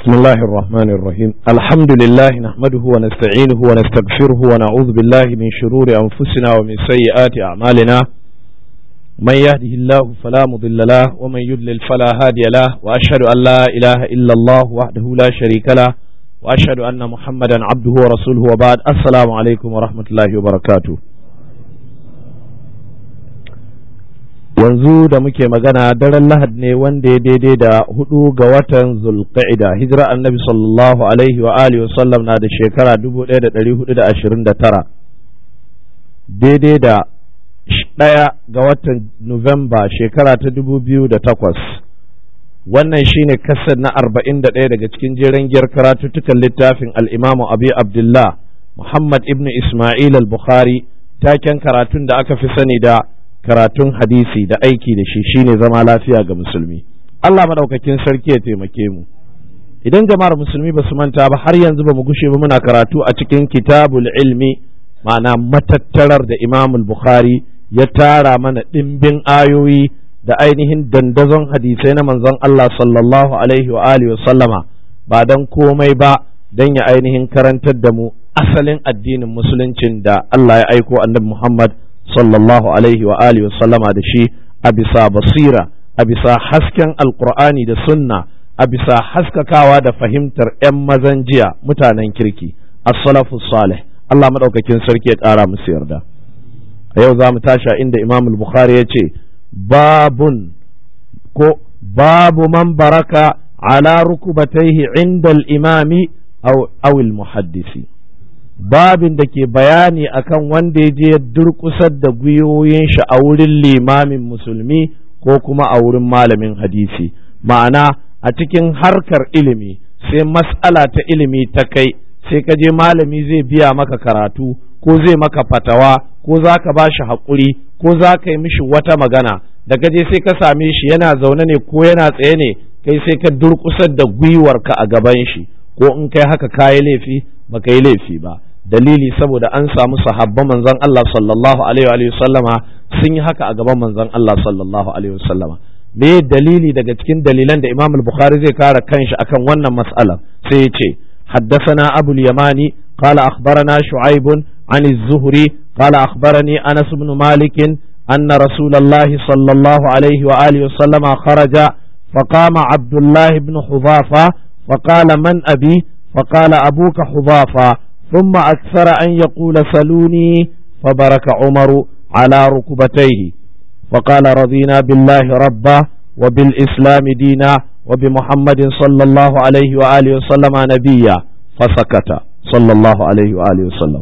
بسم الله الرحمن الرحيم الحمد لله نحمده ونستعينه ونستغفره ونعوذ بالله من شرور أنفسنا ومن سيئات أعمالنا من يهده الله فلا مضل له ومن يضلل فلا هادي له وأشهد أن لا إله إلا الله وحده لا شريك له وأشهد أن محمدا عبده ورسوله وبعد السلام عليكم ورحمة الله وبركاته yanzu da muke magana daren lahad ne wanda ya daidai da hudu ga watan zulqa'ida hijira annabi sallallahu alaihi wa alihi wasallam na da shekara 1429 daidai da ɗaya ga watan nuwamba shekara ta 2008 wannan shine kasar na 41 daga cikin jeren giyar karatuttukan littafin al'imamu abi abdullah muhammad ibn ismail al-bukhari taken karatun da aka fi sani da karatun hadisi da aiki da shi shine zama lafiya ga musulmi Allah madaukakin sarki ya taimake mu idan jama'ar musulmi ba su manta ba har yanzu ba mu gushe ba muna karatu a cikin kitabul ilmi ma'ana matattarar da Imam Bukhari ya tara mana ɗimbin ayoyi da ainihin dandazon hadisai na manzon Allah sallallahu alaihi wa alihi sallama ba dan komai ba dan ya ainihin karantar da mu asalin addinin musuluncin da Allah ya aiko annabi Muhammad sallallahu alaihi wa alihi wa sallama da shi a bisa basira a bisa hasken alkur'ani da sunna a bisa haskakawa da fahimtar 'yan mazan jiya mutanen kirki as-salafu salih Allah madaukakin sarki ya ƙara musu yarda a yau za mu tashi inda imam al-bukhari ya ce babun ko babu man baraka ala rukubataihi inda al-imami aw al-muhaddisi babin da ke bayani akan wanda ya je ya durkusar da gwiwoyin shi a wurin limamin musulmi ko kuma a wurin malamin hadisi ma'ana a cikin harkar ilimi sai mas'ala ta ilimi ta kai sai ka je malami zai biya maka karatu ko zai maka fatawa ko za ka ba shi haƙuri ko za ka yi mishi wata magana da ka je sai ka same shi yana zaune ne ko yana tsaye ne kai sai ka durkusar da gwiwarka a gaban shi ko in kai haka ka yi laifi ba ka yi laifi ba dalili saboda an samu sahabban manzon Allah sallallahu alaihi wa sallama sun yi haka a gaban manzon Allah sallallahu alaihi wa sallama me dalili daga cikin dalilan da Imam al-Bukhari zai kare kanshi akan wannan mas'ala sai ya ce حدثنا أبو اليماني قال أخبرنا شعيب عن الزهري قال أخبرني أنس بن مالك أن رسول الله صلى الله عليه وآله وسلم خرج فقام عبد الله بن حذافة فقال من أبي فقال أبوك حذافة ثم أكثر أن يقول سلوني فبرك عمر على ركبتيه فقال رضينا بالله ربا وبالإسلام دينا وبمحمد صلى الله عليه وآله وسلم نبيا فسكت صلى الله عليه وآله وسلم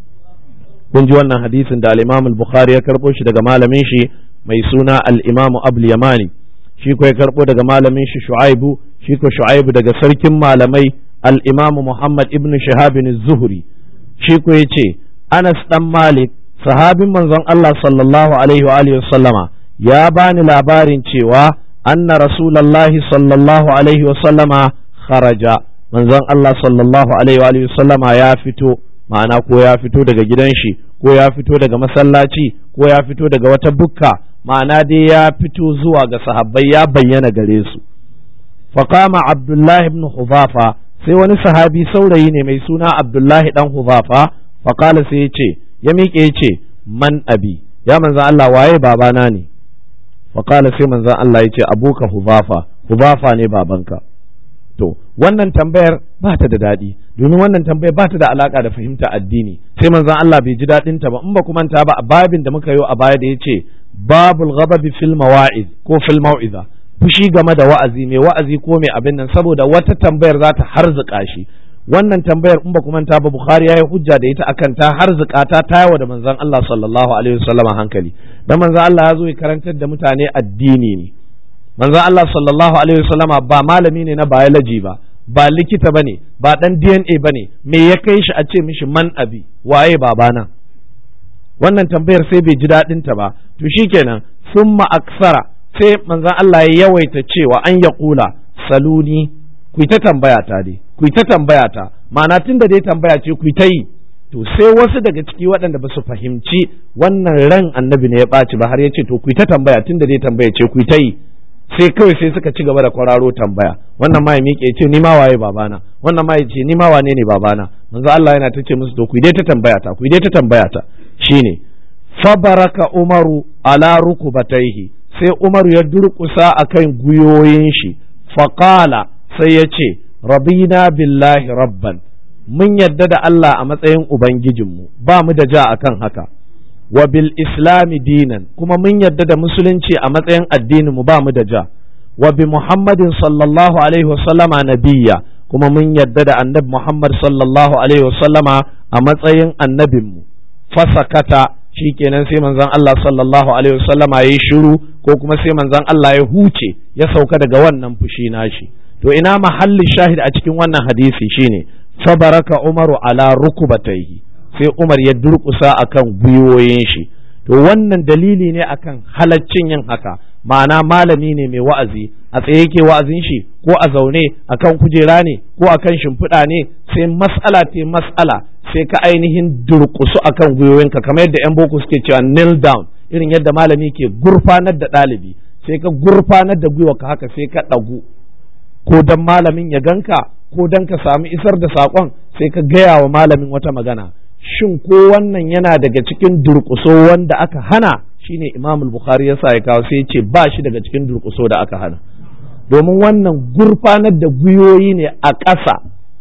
kun ji wannan hadisin da al-Imam al-Bukhari ya karbo shi daga malamin shi mai suna al-Imam Abul Yamani shi ko ya karbo daga malamin shi Shu'aibu shi ko Shu'aibu daga sarkin malamai الإمام محمد ابن شهاب الزهري شيكو يتي أنس دم مالك صحابي منزon Allah sallallahu alaihi wa alihi sallama ya bani labarin cewa anna rasulullahi sallallahu alaihi wa sallama kharaja manzon Allah sallallahu alaihi wa alihi sallama ya fito ma'ana ko ya fito daga gidan shi ko ya fito daga masallaci ko ya fito daga wata bukka ma'ana dai ya fito zuwa ga sahabbai ya bayyana gare su faqama abdullahi ibn huzafa sai wani sahabi saurayi ne mai suna abdullahi dan huzafa faƙala sai ya ce ya miƙe ya ce man abi ya manzan Allah waye babana ne faƙala sai manzan Allah ya ce abuka huzafa huzafa ne babanka to wannan tambayar ba ta da daɗi domin wannan tambayar ba ta da alaƙa da fahimta addini sai manzan Allah bai ji daɗin ta ba in ba ku manta ba a babin da muka yi a baya da ya ce babul ghadabi fil mawa'iz ko fil mau'iza fushi game da wa'azi mai wa'azi ko mai abin nan saboda wata tambayar za ta harzuka shi wannan tambayar in ba ku manta ba Bukhari ya yi hujja da ita akan ta harzuka ta tayawa da manzon Allah sallallahu alaihi wasallam hankali dan manzon Allah ya zo ya karantar da mutane addini ne manzon Allah sallallahu alaihi wasallama ba malami ne na biology ba ba likita bane ba dan DNA bane me ya kai shi a ce mishi man abi waye babana wannan tambayar sai bai ji daɗin ta ba to shikenan summa aksara sai manzon Allah ya yawaita cewa an ya kula saluni ku ta tambaya ta dai ku ta tambaya ta ma'ana tun da dai tambaya ce ku ta yi to sai wasu daga ciki waɗanda ba su fahimci wannan ran annabi ne ya ɓaci ba har ya ce to ku ta tambaya tun da dai tambaya ce ku ta yi sai kawai sai suka ci gaba da kwararo tambaya wannan ma ya miƙe ya ce ni ma waye babana wannan ma ya ce ni ma wane ne babana manzo Allah yana ta ce musu to ku dai ta tambaya ta ku dai ta tambaya ta shine fabaraka umaru ala rukubataihi sai umaru ya durƙusa akan guyoyin shi faqala sai ya ce rabina billahi rabban mun yadda da Allah a matsayin ubangijinmu ba mu da ja akan haka wa bil islami dinan kuma mun yadda da musulunci a matsayin addinin mu ba mu da ja wa bi muhammadin sallallahu alaihi wasallama nabiyya kuma mun yadda da annabi muhammad sallallahu alaihi wasallama a matsayin annabin mu fasakata shikenan sai manzon Allah sallallahu alaihi wasallama yayi shiru ko kuma sai manzon Allah ya huce ya sauka daga wannan fushi nashi to ina mahalli shahid a cikin wannan hadisi shine fabaraka umaru ala rukubataihi sai Umar ya durƙusa akan gwiwoyin shi to wannan dalili ne akan halaccin yin haka ma'ana malami ne mai wa'azi a tsaye yake wa'azin shi ko a zaune akan kujera ne ko akan shimfiɗa ne sai mas'ala te mas'ala sai ka ainihin durƙusu akan gwiwoyinka kamar yadda yan boko suke cewa kneel down irin yadda malami ke gurfanar da ɗalibi sai ka gurfanar da gwiwa ka haka sai ka ɗagu ko dan malamin ya ganka ko dan ka samu isar da saƙon sai ka gaya wa malamin wata magana shin ko wannan yana daga cikin durƙuso wanda aka hana shine Imam Bukhari ya sa ya kawo sai ya ce ba shi daga cikin durƙuso da aka hana domin wannan gurfanar da gwiwoyi ne a ƙasa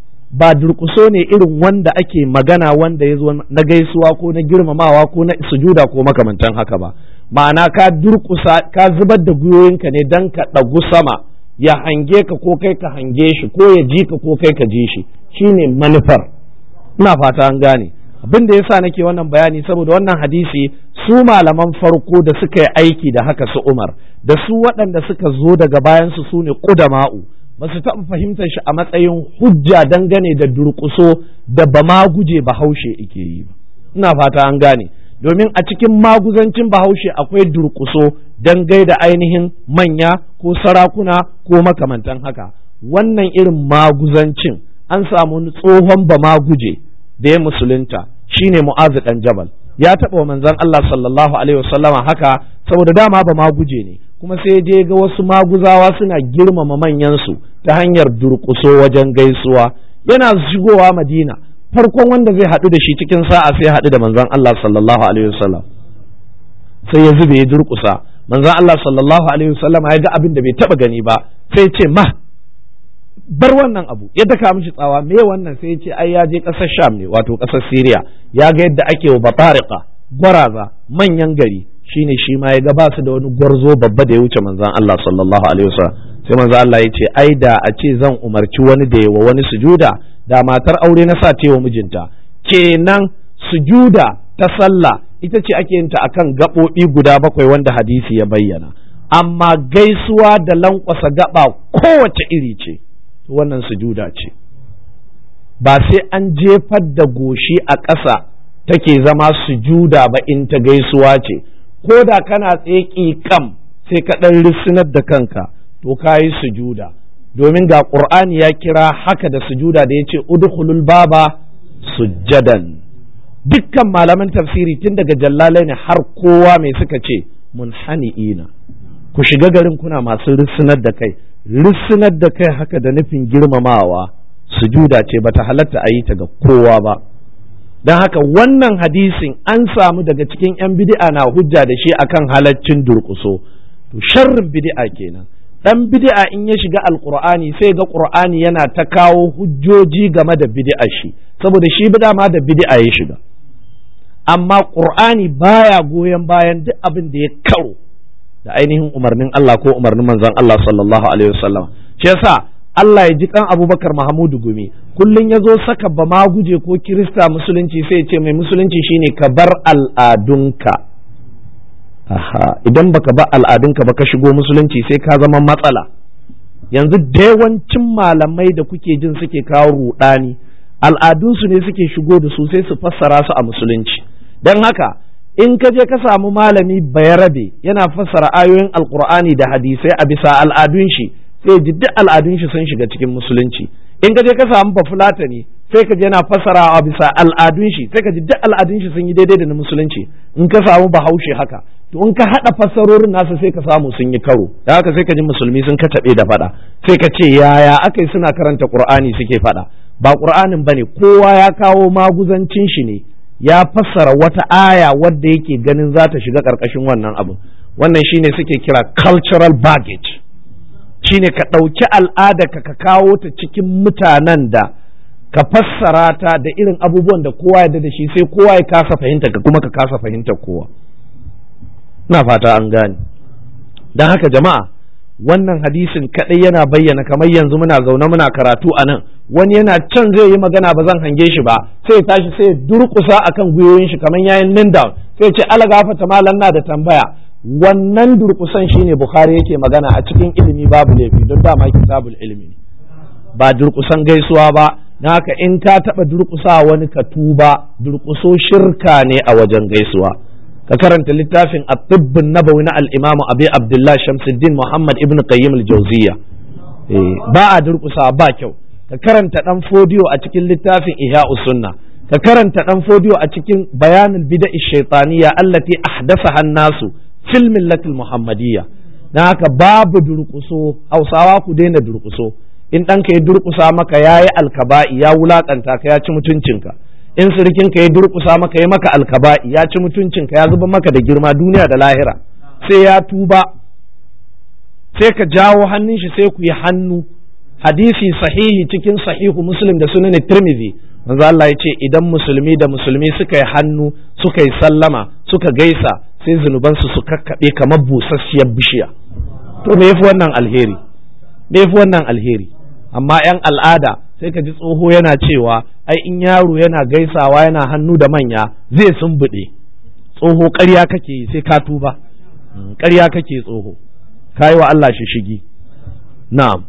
ba durƙuso ne irin wanda ake magana wanda ya zo na gaisuwa ko na girmamawa ko na sujuda ko makamantan haka ba ma'ana ka durƙusa ka zubar da gwiwoyinka ne dan ka ɗagu sama ya hange ka ko kai ka hange shi ko ya ji ka ko kai ka ji shi shine manufar ina fata an gane abin da yasa nake wannan bayani saboda wannan hadisi su malaman farko da suka yi aiki da haka su Umar da su waɗanda suka zo daga bayan su sune qudama'u ba su taɓa fahimtar shi a matsayin hujja dangane da durƙuso da ba ma guje bahaushe ike yi ba ina fata an gane domin a cikin maguzancin bahaushe akwai durƙuso don gaida ainihin manya ko sarakuna ko makamantan haka wannan irin maguzancin an samu tsohon ba maguje da ya musulunta shine mu'azu dan jabal ya taɓa wa manzon Allah sallallahu alaihi wasallama haka saboda dama ba maguje ne kuma sai je ga wasu maguzawa suna girmama manyansu ta hanyar durƙuso wajen gaisuwa yana shigowa madina farkon wanda zai haɗu da shi cikin sa'a sai haɗu da manzon Allah sallallahu alaihi wasallam sai ya zube ya durƙusa manzon Allah sallallahu alaihi wasallam ya ga abin da bai taɓa gani ba sai ce ma bar wannan abu ya daka mishi tsawa me wannan sai ya ce ai ya je ƙasar Sham ne wato ƙasar Syria ya ga yadda ake wa batariqa gwaraza manyan gari shine shi ma ya ga ba su da wani gwarzo babba da ya wuce manzon Allah sallallahu alaihi wasallam sai manzon Allah ya ce ai da a ce zan umarci wani da yawa wani sujuda da matar aure na sa wa mijinta kenan sujuda ta sallah ita ce ake yin ta akan gaɓoɓi guda bakwai wanda hadisi ya bayyana amma gaisuwa da lankwasa gaba kowace iri ce wannan sujuda ce ba sai an jefar da goshi a ƙasa take zama sujuda ba in ta gaisuwa ce ko da kana tsaye kam sai ka ɗan risinar da kanka to ka yi sujuda domin ga ƙur'ani ya kira haka da sujuda da ya ce udkhulul baba sujjadan dukkan malaman tafsiri tun daga jallalai ne har kowa mai suka ce munhani'ina ku shiga garin kuna masu risinar da kai risinar da kai haka da nufin girmamawa sujuda ce bata halatta a yi ta ga kowa ba don haka wannan hadisin an samu daga cikin 'yan bid'a na hujja da shi akan halaccin durƙuso to sharrin bid'a kenan dan bid'a in ya shiga alqur'ani sai ga qur'ani yana ta kawo hujjoji game da bid'a shi saboda shi bid'a ma da bid'a ya shiga amma qur'ani baya goyon bayan duk abin da ya karo da ainihin umarnin Allah ko umarnin manzon Allah sallallahu alaihi wasallam shi yasa Allah ya ji kan Abubakar Mahamudu Gumi kullun ya zo saka ba ma guje ko Kirista musulunci sai ya ce mai musulunci shine ka bar al'adunka aha idan baka ba al'adunka ba ka shigo musulunci sai ka zama matsala yanzu da yawancin malamai da kuke jin suke kawo rudani al'adunsu ne suke shigo da su sai su fassara su a musulunci don haka in ka je ka samu malami bayarabe yana fassara ayoyin alkur'ani da hadisai a bisa al'adun shi sai ji duk al'adun shi sun shiga cikin musulunci in ka je ka samu bafulatani sai ka ji yana fassarawa bisa al'adun shi sai ka ji duk al'adun shi sun yi daidai da na musulunci in ka samu bahaushe haka to in ka haɗa fassarorin nasa sai ka samu sun yi karo da haka sai ka ji musulmi sun kataɓe da faɗa sai ka ce yaya aka yi suna karanta qur'ani suke faɗa ba qur'anin bane kowa ya kawo maguzancin shi ne ya fassara wata aya wadda yake ganin za ta shiga ƙarƙashin wannan abu wannan shine suke kira cultural baggage shine ka ɗauki al'ada ka ka kawo ta cikin mutanen da ka fassara ta da irin abubuwan da kowa ya da shi sai kowa ya kasa fahimta ka kuma ka kasa fahimtar kowa na fata an gane don haka jama'a wannan hadisin kadai yana bayyana kamar yanzu muna zaune muna karatu a nan wani yana can zai yi magana ba zan hange shi ba sai tashi sai durkusa akan gwiwoyin shi kamar yayin nin down sai ce ala gafata malam na da tambaya wannan durkusan shine bukhari yake magana a cikin ilimi babu laifi don dama kitabul ilimi ba durkusan gaisuwa ba na haka in ka taɓa durƙusa wani ka tuba durƙuso shirka ne a wajen gaisuwa ka karanta littafin at-tibbun nabawi na al-imamu abi abdullah shamsuddin muhammad ibn qayyim al-jawziyya ba a durƙusa ba kyau ka karanta dan fodiyo a cikin littafin ihya sunna ka karanta dan fodiyo a cikin bayanul bid'a shaytaniyya allati ahdathaha an-nasu fil millatil muhammadiyya na haka babu durƙuso hausawa ku daina durƙuso in ɗanka ya durƙusa maka ya yi alkaba'i ya wulaƙanta ka ya ci mutuncinka in sirikinka ya durƙusa maka ya maka alkaba'i ya ci mutuncinka ya zuba maka da girma duniya da lahira sai ya tuba sai ka jawo hannun shi sai ku yi hannu hadisi sahihi cikin sahihu muslim da sunan tirmidhi manzo Allah ya ce idan musulmi da musulmi suka yi hannu suka yi sallama suka gaisa sai zunubansu su kakkaɓe kamar busasshiyar bishiya to me yafi wannan alheri me yafi wannan alheri amma 'yan al'ada sai ka ji tsoho yana cewa ai in yaro yana gaisawa yana hannu da manya zai sumbuɗe tsoho ƙarya kake yi sai ka tuba ƙarya kake tsoho ka yi wa Allah shi shigi na'am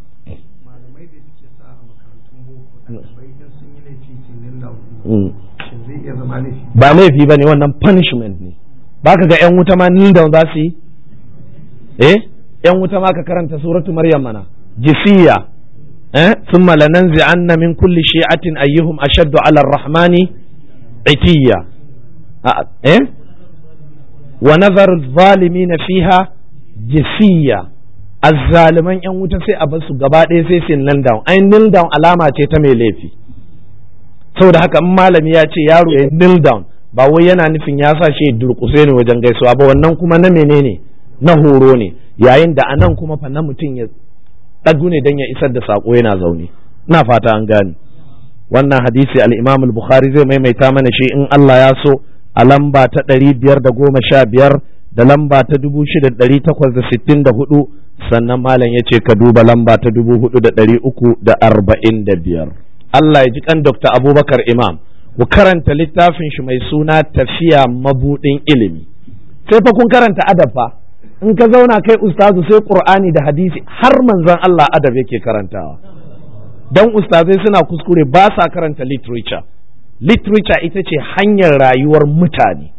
ba laifi ba ne wannan punishment ne ba ka ga 'yan wuta ma ni da za su yi eh 'yan wuta ma ka karanta suratu maryam mana jisiya ثم لننزعن من كل شيعة أيهم أشد على الرحمن عتيا إيه؟ ونذر الظالمين فيها جسيا الظالمان yan wuta sai a bar su gaba ɗaya sai su kneel down ai kneel down alama ce ta mai laifi saboda haka in malami ya ce yaro ya kneel down ba wai yana nufin ya sa shi durƙuse ne wajen gaisuwa ba wannan kuma na menene na horo ne yayin da anan kuma fa na mutum ya ɗagu ne don ya isar da saƙo yana zaune ina fata an gane wannan hadisi al-imam al-bukhari zai maimaita mana shi in Allah ya so a lamba ta ɗari biyar da goma sha biyar da lamba ta dubu shida ɗari takwas da sittin da hudu sannan malam ya ce ka duba lamba ta dubu hudu da ɗari uku da arba'in da biyar Allah ya ji kan Dr. Abubakar Imam ku karanta littafin shi mai suna tafiya mabuɗin ilimi sai fa kun karanta adab fa in ka zauna kai ustazu sai qur'ani da hadisi har manzon Allah adab yake karantawa dan ustazai suna kuskure ba sa karanta literature literature ita ce hanyar rayuwar mutane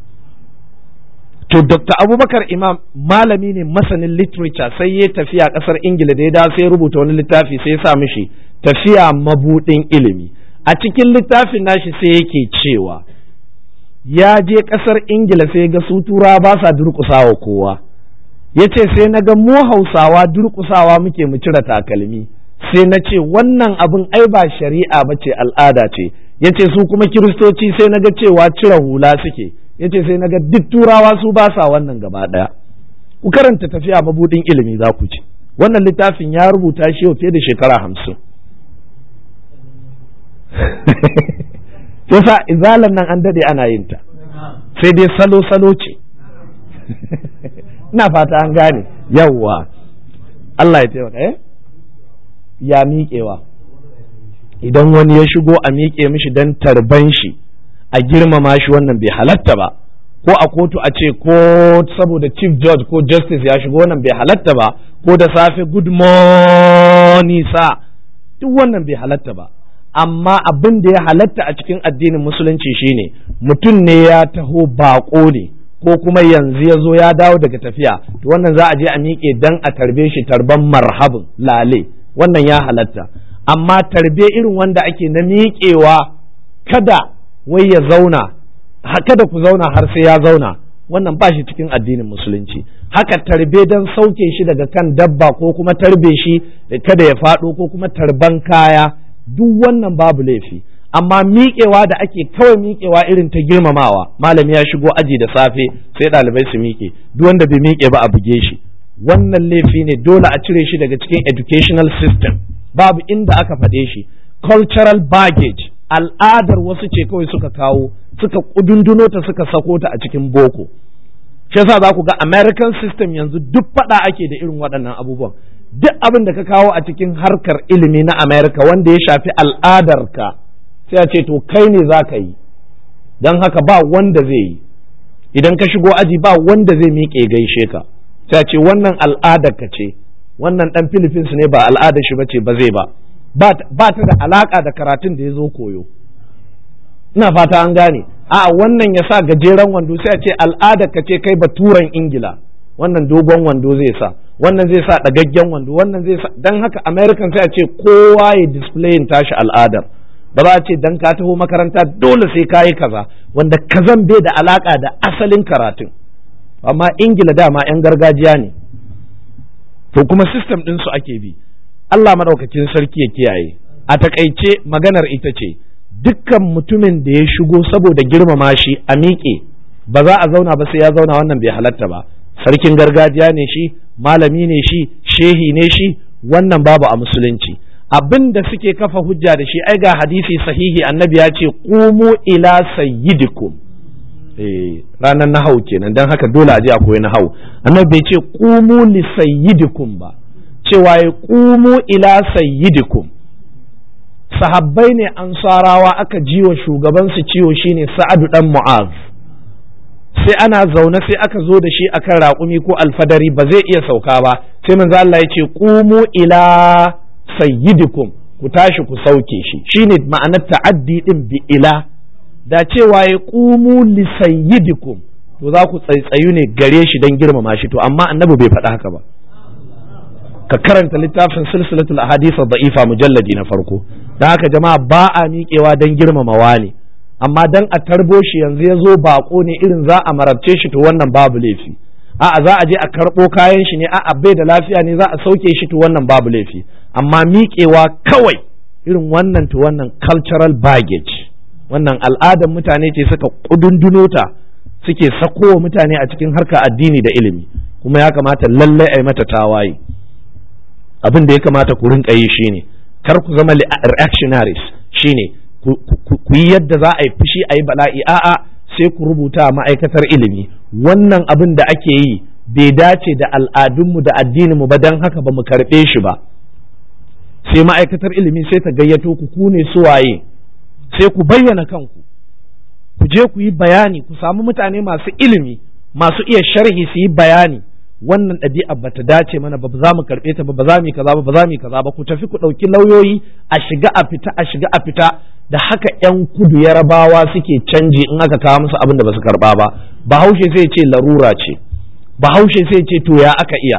to dr abubakar imam malami ne masanin literature sai ya tafiya kasar ingila da ya dawo sai rubuta wani littafi sai ya sa mishi tafiya mabudin ilimi a cikin littafin nashi sai yake cewa ya je kasar ingila sai ga su tura ba sa durƙusawa kowa ya ce sai na ga mu hausawa durƙusawa muke mu cire takalmi sai na ce wannan abin ai ba shari'a ba ce al'ada ce ya ce su kuma kiristoci sai na ga cewa cire hula suke ya ce sai na ga duk turawa su ba sa wannan gaba ɗaya ku karanta tafiya mabudin ilimi za ku ci wannan littafin ya rubuta shi fiye da shekara hamsin yasa izalan nan an dade ana yin ta sai dai salo-salo ce ina fata an gane yawwa Allah ya taimaka eh ya miƙewa idan wani ya shigo a miƙe mishi don tarban shi a girmama shi wannan bai halatta ba ko a kotu a ce ko saboda chief judge ko justice ya shigo wannan bai halatta ba ko da safe good morning sa duk wannan bai halatta ba amma abin da ya halatta a cikin addinin musulunci shine mutum ne ya taho bako ne ko kuma yanzu ya zo ya dawo daga tafiya to wannan za a je a miƙe dan a tarbe shi tarban marhabin lale wannan ya halatta amma tarbe irin wanda ake na miƙewa kada wai ya zauna kada ku zauna har sai ya zauna wannan ba shi cikin addinin musulunci haka tarbe don sauke shi daga kan dabba ko kuma tarbe shi kada ya faɗo ko kuma tarban kaya duk wannan babu laifi amma miƙewa da ake kawai miƙewa irin ta girmamawa malami ya shigo aji da safe sai ɗalibai su miƙe duk wanda bai miƙe ba a buge shi wannan laifi ne dole a cire shi daga cikin educational system babu inda aka faɗe shi cultural baggage al'adar wasu ce kawai suka kawo suka kudunduno ta suka sako ta a cikin boko shi yasa za ku ga american system yanzu duk faɗa ake da irin waɗannan abubuwan duk abin da ka kawo a cikin harkar ilimi na america wanda ya shafi al'adarka sai a ce to kai ne za ka yi don haka ba wanda zai yi idan ka shigo aji ba wanda zai miƙe gaishe ka sai a ce wannan al'adar ka ce wannan ɗan philippines ne ba al'adar shi ba ce ba zai ba ba ta da alaka da karatun da ya zo koyo ina fata an gane a wannan ya sa gajeren wando sai a ce al'ada ka ce kai baturan ingila wannan dogon wando zai sa wannan zai sa ɗagaggen wando wannan zai sa dan haka american sai a ce kowa ya displayin tashi al'adar ba za a ce dan ka taho makaranta dole sai ka yi kaza wanda kazan bai da alaka da asalin karatun amma ingila dama 'yan gargajiya ne to kuma system ɗinsu ake bi Allah maɗaukakin sarki ya kiyaye a takaice maganar ita ce dukkan mutumin da ya shigo saboda girmama shi a miƙe ba za a zauna ba sai ya zauna wannan bai halatta ba sarkin gargajiya ne shi malami ne shi shehi ne shi wannan babu a musulunci abin da suke kafa hujja da shi ai ga hadisi sahihi annabi ya ce qumu ila sayyidikum eh ranar nahau kenan dan haka dole a je a koyi nahau annabi bai ce qumu li sayyidikum ba cewa ya ƙumu ila sayyidikum sahabbai ne ansarawa aka jiwa shugabansu ciwo shine sa'adu dan mu'az sai ana zaune sai aka zo da shi akan raƙumi ko alfadari ba zai iya sauka ba sai manzo Allah ya ce ƙumu ila sayyidikum ku tashi ku sauke shi shine ma'anar ta'addi din bi ila da cewa ya ƙumu li sayyidikum to za ku tsaitsayu ne gare shi don girmama shi to amma annabi bai faɗa haka ba ka karanta littafin silsilatul ahadith da'ifa mujalladi na farko dan haka jama'a ba a miƙewa don girmamawa ne amma dan a tarbo shi yanzu ya zo bako ne irin za a marabce shi to wannan babu laifi a'a za a je a karɓo kayan shi ne a'a bai da lafiya ne za a sauke shi to wannan babu laifi amma miƙewa kawai irin wannan to wannan cultural baggage wannan al'adar mutane ce suka kudunduno ta suke sakowa mutane a cikin harka addini da ilimi kuma ya kamata lallai a yi mata tawaye abin da ya kamata ku rinka yi shine kar ku zama reactionaries shine ku yi yadda za a yi fushi a yi bala'i a'a sai ku rubuta ma'aikatar ilimi wannan abin da ake yi bai dace da al'adunmu da addininmu ba don haka ba mu karɓe shi ba sai ma'aikatar ilimi sai ta gayyato ku ku ne suwaye sai ku bayyana kanku ku je ku yi bayani ku samu mutane masu ilimi masu iya sharhi su yi bayani wannan ɗabi'a bata dace mana ba za mu karɓe ta ba ba za mu yi kaza ba ba za mu yi kaza ba ku tafi ku ɗauki lauyoyi a shiga a fita a shiga a fita da haka ƴan kudu yarabawa suke canji in aka kawo musu abin da ba su karɓa ba bahaushe sai ce larura ce bahaushe sai ce to ya aka iya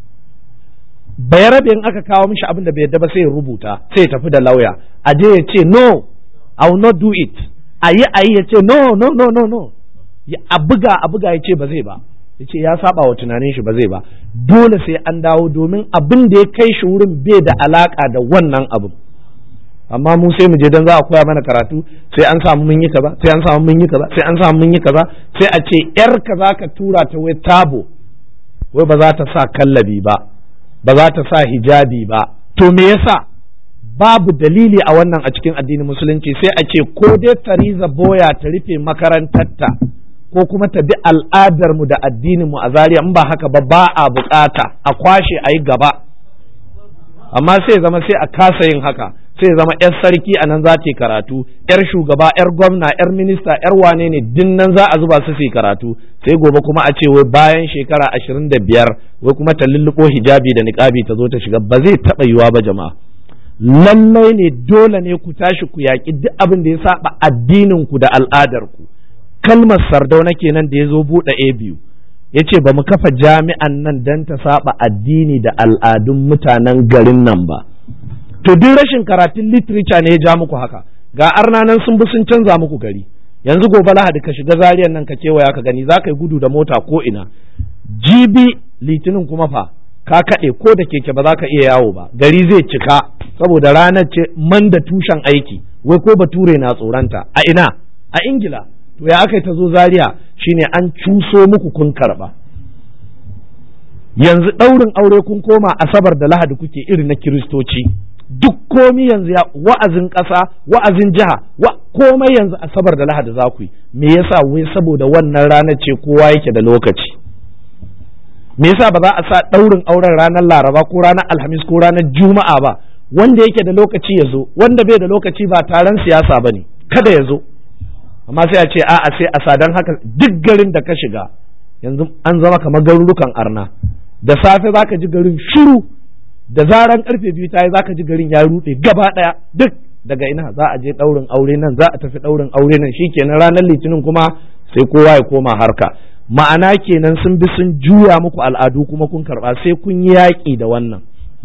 bayarabe in aka kawo mishi abin da bai yadda ba sai ya rubuta sai ya tafi da lauya a je ya ce no I will not do it a yi a yi ya ce no no no no no a buga a buga ya ce ba zai ba ya ce ya saba wa tunanin shi ba zai ba dole sai an dawo domin abin da ya kai shi wurin bai da alaka da wannan abin amma mu sai mu je dan za a koya mana karatu sai an samu mun yi kaza sai an samu mun yi kaza sai an samu mun yi kaza sai a ce yar ka za ka tura ta wai tabo wai ba za ta sa kallabi ba ba za ta sa hijabi ba to me yasa babu dalili a wannan a cikin addinin musulunci sai a ce ko dai tariza boya ta rufe makarantarta ko kuma ta bi al'adar mu da addinin mu a Zariya in ba haka ba ba a bukata a kwashe a yi gaba amma sai zama sai a kasa yin haka sai zama yar sarki a nan za ta yi karatu yar shugaba yar gwamna yar minista yar wane ne din nan za a zuba su su yi karatu sai gobe kuma a ce wai bayan shekara ashirin da biyar wai kuma ta lulluɓo hijabi da niƙabi ta zo ta shiga ba zai taɓa yiwa ba jama'a lallai ne dole ne ku tashi ku yaƙi duk abin da ya saba addinin ku da al'adar ku kalmar sardauna kenan da ya zo buɗe a biyu ya ce ba mu kafa jami'an nan don ta saba addini da al'adun mutanen garin nan ba to duk rashin karatun literature ne ya ja muku haka ga arna nan sun bi sun canza muku gari yanzu gobe lahadi ka shiga zariyan nan ka kewaya ka gani za ka yi gudu da mota ko ina jibi litinin kuma fa ka kaɗe ko da keke ba za ka iya yawo ba gari zai cika saboda ranar ce man da tushen aiki wai ko bature na tsoronta a ina a ingila to ya aka yi ta zo zaria shine an cuso muku kun karɓa yanzu ɗaurin aure kun koma asabar da lahadi kuke iri na kiristoci duk komi yanzu ya wa'azin ƙasa wa'azin jiha wa komai yanzu asabar da lahadi za ku yi me yasa wai saboda wannan ranar ce kowa yake da lokaci me yasa ba za a sa ɗaurin auren ranar laraba ko ranar alhamis ko ranar juma'a ba wanda yake da lokaci ya zo wanda bai da lokaci ba taron siyasa ba ne kada ya zo amma sai a ce a'a sai a sadan haka duk garin da ka shiga yanzu an zama kamar garurukan arna da safe zaka ji garin shiru da zaran karfe biyu ta yi zaka ji garin ya rude gaba daya duk daga ina za a je daurin aure nan za a tafi daurin aure nan shikenan ranar litinin kuma sai kowa ya koma harka ma'ana kenan sun bi sun juya muku al'adu kuma kun karba sai kun yi yaƙi da wannan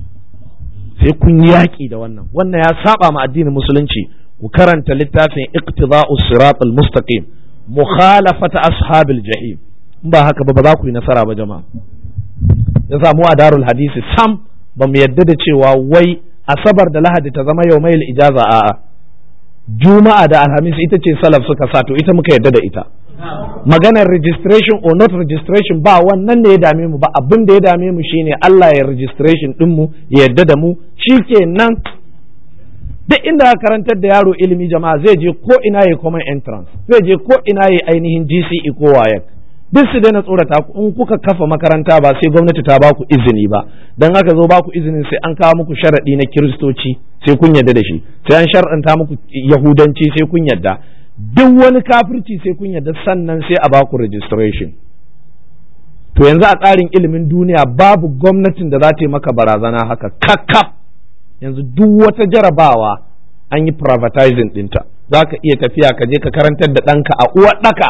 sai kun yi yaƙi da wannan wannan ya saba ma addinin musulunci ku karanta littafin iqtida'us siratal mustaqim mukhalafata ashabil jahim in ba haka ba ba za ku yi nasara ba jama'a ya samu a darul hadisi sam ba mu yadda da cewa wai asabar da lahadi ta zama yau mai ijaza a'a juma'a da alhamis ita ce salaf suka sa to ita muka yadda da ita maganar registration or not registration ba wannan ne ya dame mu ba abin da ya dame mu shine Allah ya registration din mu ya yadda da mu shikenan duk inda ka karantar da yaro ilimi jama'a zai je ko ina ya common entrance zai je ko ina ya ainihin GCE ko WAEC duk su daina tsorata ku in kuka kafa makaranta ba sai gwamnati ta baku izini ba dan haka zo baku izinin sai an kawo muku sharadi na kiristoci sai kun yarda da shi sai an shar'anta muku yahudanci sai kun yarda duk wani kafirci sai kun yarda sannan sai a baku registration to yanzu a tsarin ilimin duniya babu gwamnatin da za ta yi maka barazana haka kakkaf yanzu duk wata jarabawa an yi privatizing ɗinta za ka iya tafiya ka je ka karantar da ɗanka a uwa ɗaka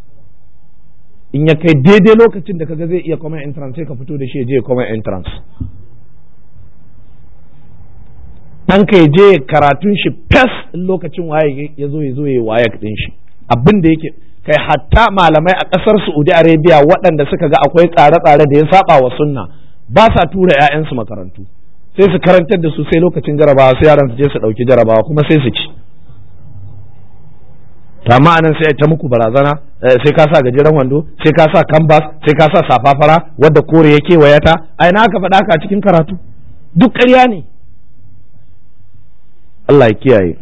in ya kai daidai lokacin da kaga zai iya common entrance sai ka fito da shi ya je common entrance ɗanka ya je karatun shi fes in lokacin waye ya zo ya zo ya waye ɗin shi abin da yake kai hatta malamai a ƙasar Saudi Arabia waɗanda suka ga akwai tsare-tsare da ya saba wa sunna ba sa tura 'ya'yansu makarantu sai su karantar da su sai lokacin jarabawa sai yaran su je su ɗauki jarabawa kuma sai su ci amma anan sai ta muku barazana sai ka sa gajeren wando sai ka sa canvas sai ka sa safafara wadda kore ya kewaya ta ai na aka faɗa ka cikin karatu duk ƙarya ne Allah ya kiyaye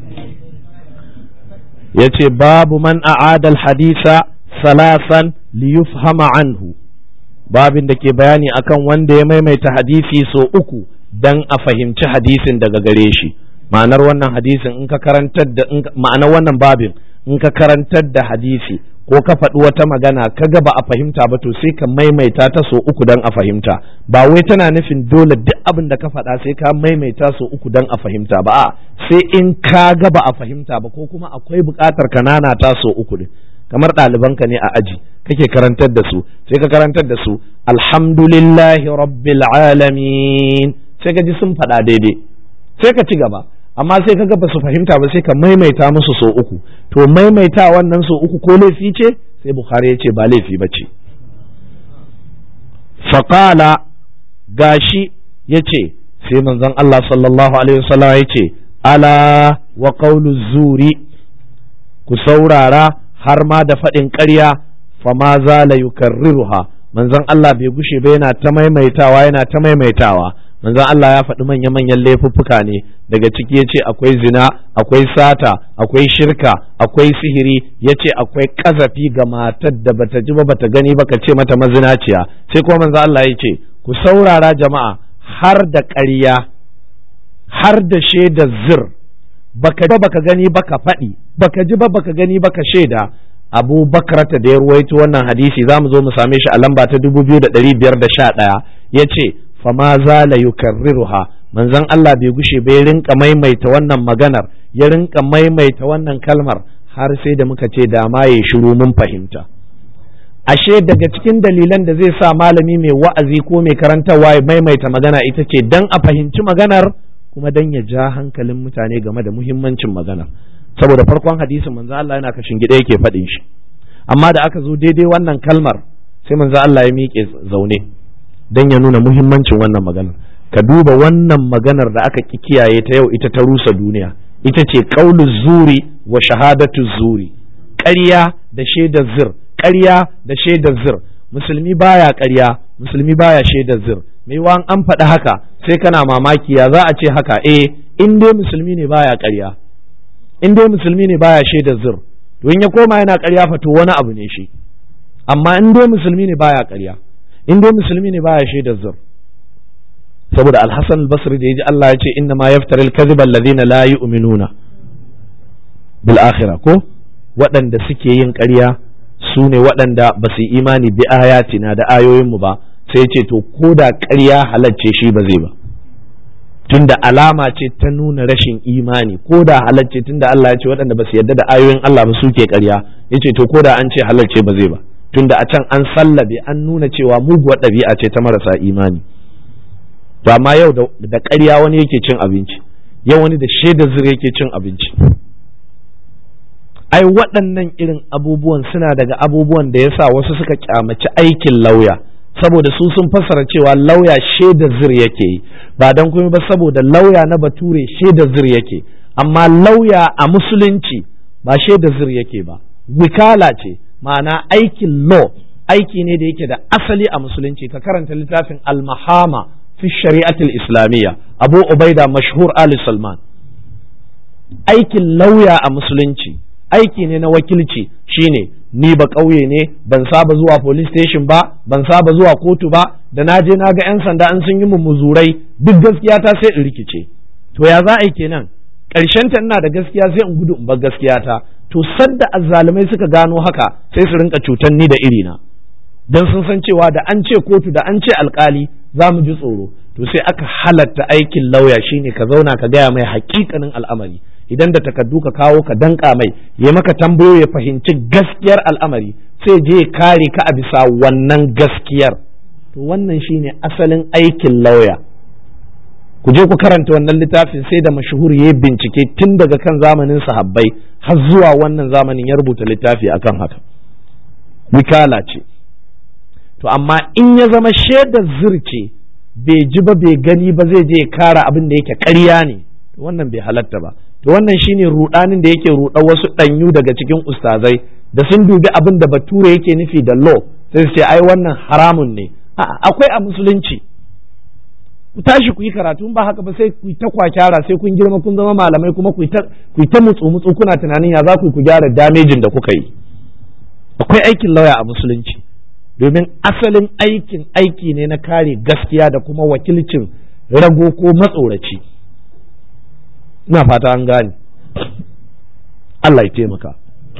ya ce babu man a'adal hadisa salasan liyufhama anhu babin da ke bayani akan wanda ya maimaita hadisi so uku dan a fahimci hadisin daga gare shi ma'anar wannan hadisin in ka karantar da ma'anar wannan babin in ka karantar da hadisi ko ka faɗi wata magana ka ga ba a fahimta ba to sai ka maimaita ta so uku dan a fahimta ba wai tana nufin dole duk abin da ka faɗa sai ka maimaita so uku dan a fahimta ba a sai in ka ga ba a fahimta ba ko kuma akwai buƙatar ka nana ta so uku din kamar ɗalibanka ne a aji kake karantar da su sai ka karantar da su alhamdulillahi rabbil alamin sai ka ji sun faɗa daidai sai ka ci gaba amma sai ka ga ba su fahimta ba sai ka maimaita musu so uku to maimaita wannan so uku ko laifi ce sai bukhari ya ce ba laifi ba ce faƙala gashi ya ce sai manzon Allah sallallahu alaihi wasallam ya ce ala wa qawlu zuri ku saurara har ma da faɗin ƙarya fama zala yukarriruha manzon Allah bai gushe ba yana ta maimaitawa yana ta maimaitawa manzon Allah ya faɗi manya-manyan laifuffuka ne daga ciki ya ce akwai zina akwai sata akwai shirka akwai sihiri ya ce akwai ƙazafi ga matar da bata ji ba bata gani ba ka ce mata mazinaciya sai kuma manzon Allah ya ce ku saurara jama'a har da ƙarya har da shaida zir baka ji ba baka gani baka faɗi baka ji ba baka gani baka shaida abu bakrata da ya ruwaito wannan hadisi za mu zo mu same shi a lamba ta dubu biyu da ɗari biyar da sha ɗaya ya ce fama zala yukarriruha manzon Allah bai gushe bai rinka maimaita wannan maganar ya rinka maimaita wannan kalmar har sai da muka ce da ma ya shiru mun fahimta ashe daga cikin dalilan da zai sa malami mai wa'azi ko mai karantarwa ya maimaita magana ita ce dan a fahimci maganar kuma dan ya ja hankalin mutane game da muhimmancin magana saboda farkon hadisin manzo Allah yana kashin gida yake faɗin shi amma da aka zo daidai wannan kalmar sai manzo Allah ya miƙe zaune dan ya nuna muhimmancin wannan magana ka duba wannan maganar da aka ki kiyaye ta yau ita ta rusa duniya ita ce qaulu zuri wa shahadatu zuri ƙarya da shaidar zir ƙarya da shaidar zir musulmi baya ƙarya musulmi baya shaidar zir mai wa an faɗi haka sai kana mamaki ya za a ce haka eh in dai musulmi ne baya ƙarya in dai musulmi ne baya shaidar zir to in ya koma yana ƙarya fa to wani abu ne shi amma in dai musulmi ne baya ƙarya in dai musulmi ne baya shaidar zir saboda alhassan albasri da ya ji Allah ya ce inna ma yaftaril kadhiba alladhina la yu'minuna bil akhirah ko waɗanda suke yin ƙarya su ne waɗanda ba su yi imani bi ayatina da ayoyinmu ba sai ce to ko da ƙarya halacce shi ba zai ba tunda alama ce ta nuna rashin imani ko da halacce tunda Allah ya ce waɗanda ba su yarda da ayoyin Allah ba suke ƙarya ya ce to ko da an ce halacce ba zai ba tunda a can an sallabe an nuna cewa muguwar ɗabi'a ce ta marasa imani to amma yau da ƙarya wani yake cin abinci yau wani da shaidar zira yake cin abinci ai waɗannan irin abubuwan suna daga abubuwan da yasa wasu suka kyamaci aikin lauya saboda su sun fassara cewa lauya shaida zir yake yi ba don kuma ba saboda lauya na bature shaida zir yake amma lauya a musulunci ba shaida zir yake ba wikala ce ma'ana aikin law aiki ne da yake da asali a musulunci ka karanta littafin al-mahama fi shari'atul islamiyya abu ubaida mashhur ali salman aikin lauya a musulunci aiki ne na wakilci shine ni ba ƙauye ne ban saba zuwa police station ba ban saba zuwa kotu ba da na je na ga 'yan sanda an sun yi mummuzurai duk gaskiya ta sai in rikice to ya za a yi kenan ƙarshen ta ina da gaskiya sai in gudu in bar gaskiya ta to sadda azzalumai suka gano haka sai su rinka cutan ni da irina dan sun san cewa da an ce kotu da an ce alkali za mu ji tsoro to sai aka halatta aikin lauya shine ka zauna ka gaya mai hakikanin al'amari idan da takardu ka kawo ka danka mai ya maka tambayo ya fahimci gaskiyar al'amari sai je ya kare ka a bisa wannan gaskiyar to wannan shine asalin aikin lauya ku je ku karanta wannan littafin sai da mashuhur ya bincike tun daga kan zamanin sahabbai har zuwa wannan zamanin ya rubuta littafi akan haka wikala ce to amma in ya zama shaidar zirce bai ji ba bai gani ba zai je ya kara abin da yake ƙarya ne wannan bai halatta ba to wannan shine rudanin da yake ruɗa wasu ɗanyu daga cikin ustazai da sun dubi abin da bature yake nufi da law sai su ce ai wannan haramun ne akwai a musulunci ku tashi ku yi karatu ba haka ba sai ku yi ta kwakyara sai kun girma kun zama malamai kuma ku yi ta mutsu mutsu kuna tunanin ya za ku ku gyara damejin da kuka yi akwai aikin lauya a musulunci domin asalin aikin aiki ne na kare gaskiya da kuma wakilcin rago ko matsoraci ina fata an gane Allah ya taimaka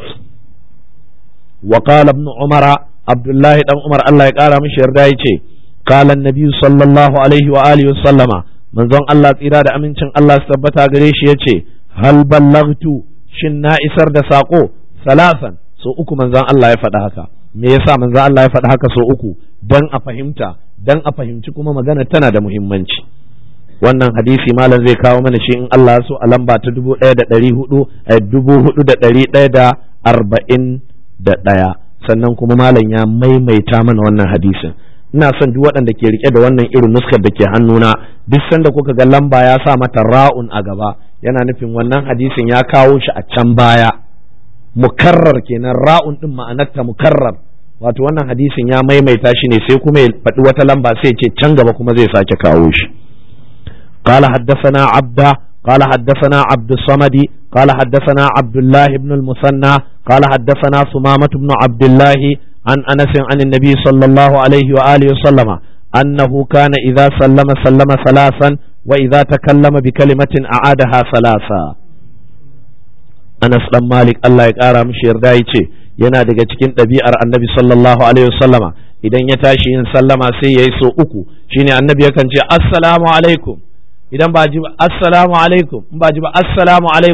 wa qala ibn umara abdullahi dan umar Allah ya kara mishi yarda yace qala annabi sallallahu alaihi wa alihi wa sallama manzon Allah tsira da amincin Allah su tabbata gare shi yace hal ballagtu shin na isar da sako salasan so uku manzon Allah ya faɗa haka me yasa manzon Allah ya faɗa haka so uku dan a fahimta dan a fahimci kuma magana tana da muhimmanci wannan hadisi malam zai kawo mana shi in Allah so a lamba ta dubu ɗaya da ɗari hudu a dubu hudu da ɗari ɗaya da arba'in da ɗaya sannan kuma malam ya maimaita mana wannan hadisin ina son duk waɗanda ke rike da wannan irin nuskar da ke hannuna duk sanda kuka ga lamba ya sa mata ra'un a gaba yana nufin wannan hadisin ya kawo shi a can baya mukarrar kenan ra'un din ma'anarta mukarrar wato wannan hadisin ya maimaita shi ne sai kuma ya faɗi wata lamba sai ce can gaba kuma zai sake kawo shi قال حدثنا عبده قال حدثنا عبد الصمد قال حدثنا عبد الله بن المثنى قال حدثنا ثمامة بن عبد الله عن أنس عن النبي صلى الله عليه وآله وسلم أنه كان إذا سلم سلم ثلاثا وإذا تكلم بكلمة أعادها ثلاثا أنس بن مالك الله يقارى مشير دايتي yana daga cikin ɗabi'ar annabi sallallahu alaihi wasallama idan ya tashi yin sallama sai ya yi so uku shine annabi yakan ce assalamu alaikum idan ba ji ba assalamu alaikum in ba ji ba assalamu alaikum